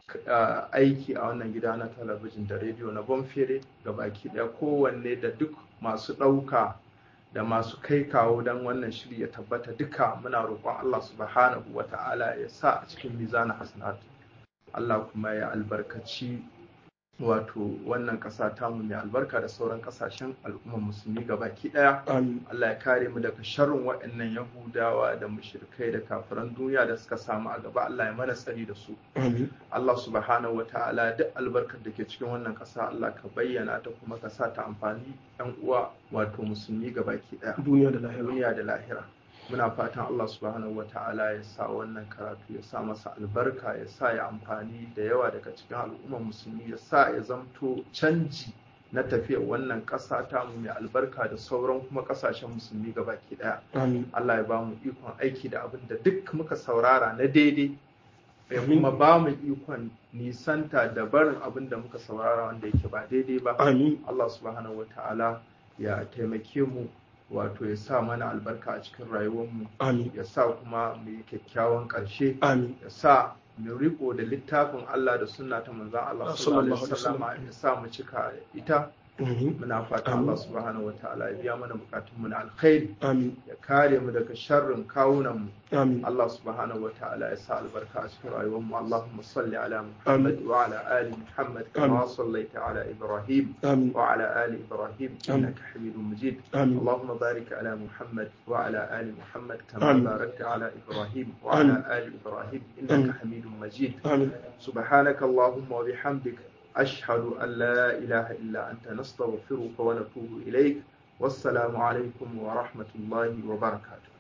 A: aiki a wannan gida na talabijin da rediyo na bonfere ga baki ɗaya kowanne da duk masu ɗauka da masu kai kawo don wannan shiri ya tabbata duka muna roƙon Allah subhanahu wa ta'ala ya sa a cikin mizanin hasanat Allah kuma ya albarkaci wato wannan ƙasa tamu mai albarka da sauran ƙasashen al'ummar musulmi baki ɗaya Allah ya kare mu daga sharrin waɗannan yahudawa da mushrikai da kafiran duniya da suka samu a gaba Allah ya mana tsari da su Allah subhanahu wa ta'ala duk albarkar da ke cikin wannan ƙasa Allah ka bayyana ta kuma ka sa ta amfani ɗan uwa wato musulmi baki ɗaya
B: duniya da lahira
A: duniya da lahira muna fatan Allah subhanahu wa ta'ala ya sa wannan karatu ya sa masa albarka ya sa ya amfani da yawa daga cikin al'ummar musulmi ya sa ya zamto canji na tafiyar wannan ƙasa ta mu mai albarka da sauran kuma ƙasashen musulmi baki ɗaya Allah ya ba mu ikon aiki da abin da duk muka saurara na daidai ya kuma ba mu ikon nisanta da barin abin da muka saurara wanda yake ba daidai ba Allah subhanahu wa ta'ala ya taimake mu wato ya sa mana albarka a cikin rayuwarmu ya sa kuma mu yi kyakkyawan ƙarshe ya sa mu riko da littafin Allah da sunna ta manzon Allah sallallahu alaihi wasallam ya sa mu cika ita muna fata Allah subhanahu wa ta'ala ya biya mana bukatunmu na alkhairi ya kare mu daga sharrin kawunan mu Allah subhanahu wa ta'ala ya sa albarka a cikin rayuwar mu Allahumma salli ala Muhammad wa ala ali Muhammad kama sallaita ala Ibrahim wa ala ali Ibrahim innaka Hamidum Majid Allahumma barik ala Muhammad wa ala ali Muhammad kama barakta ala Ibrahim wa ala ali Ibrahim innaka Hamidum Majid سبحانك اللهم وبحمدك أشهد أن لا إله إلا أنت نستغفرك ونتوب إليك والسلام عليكم ورحمة الله وبركاته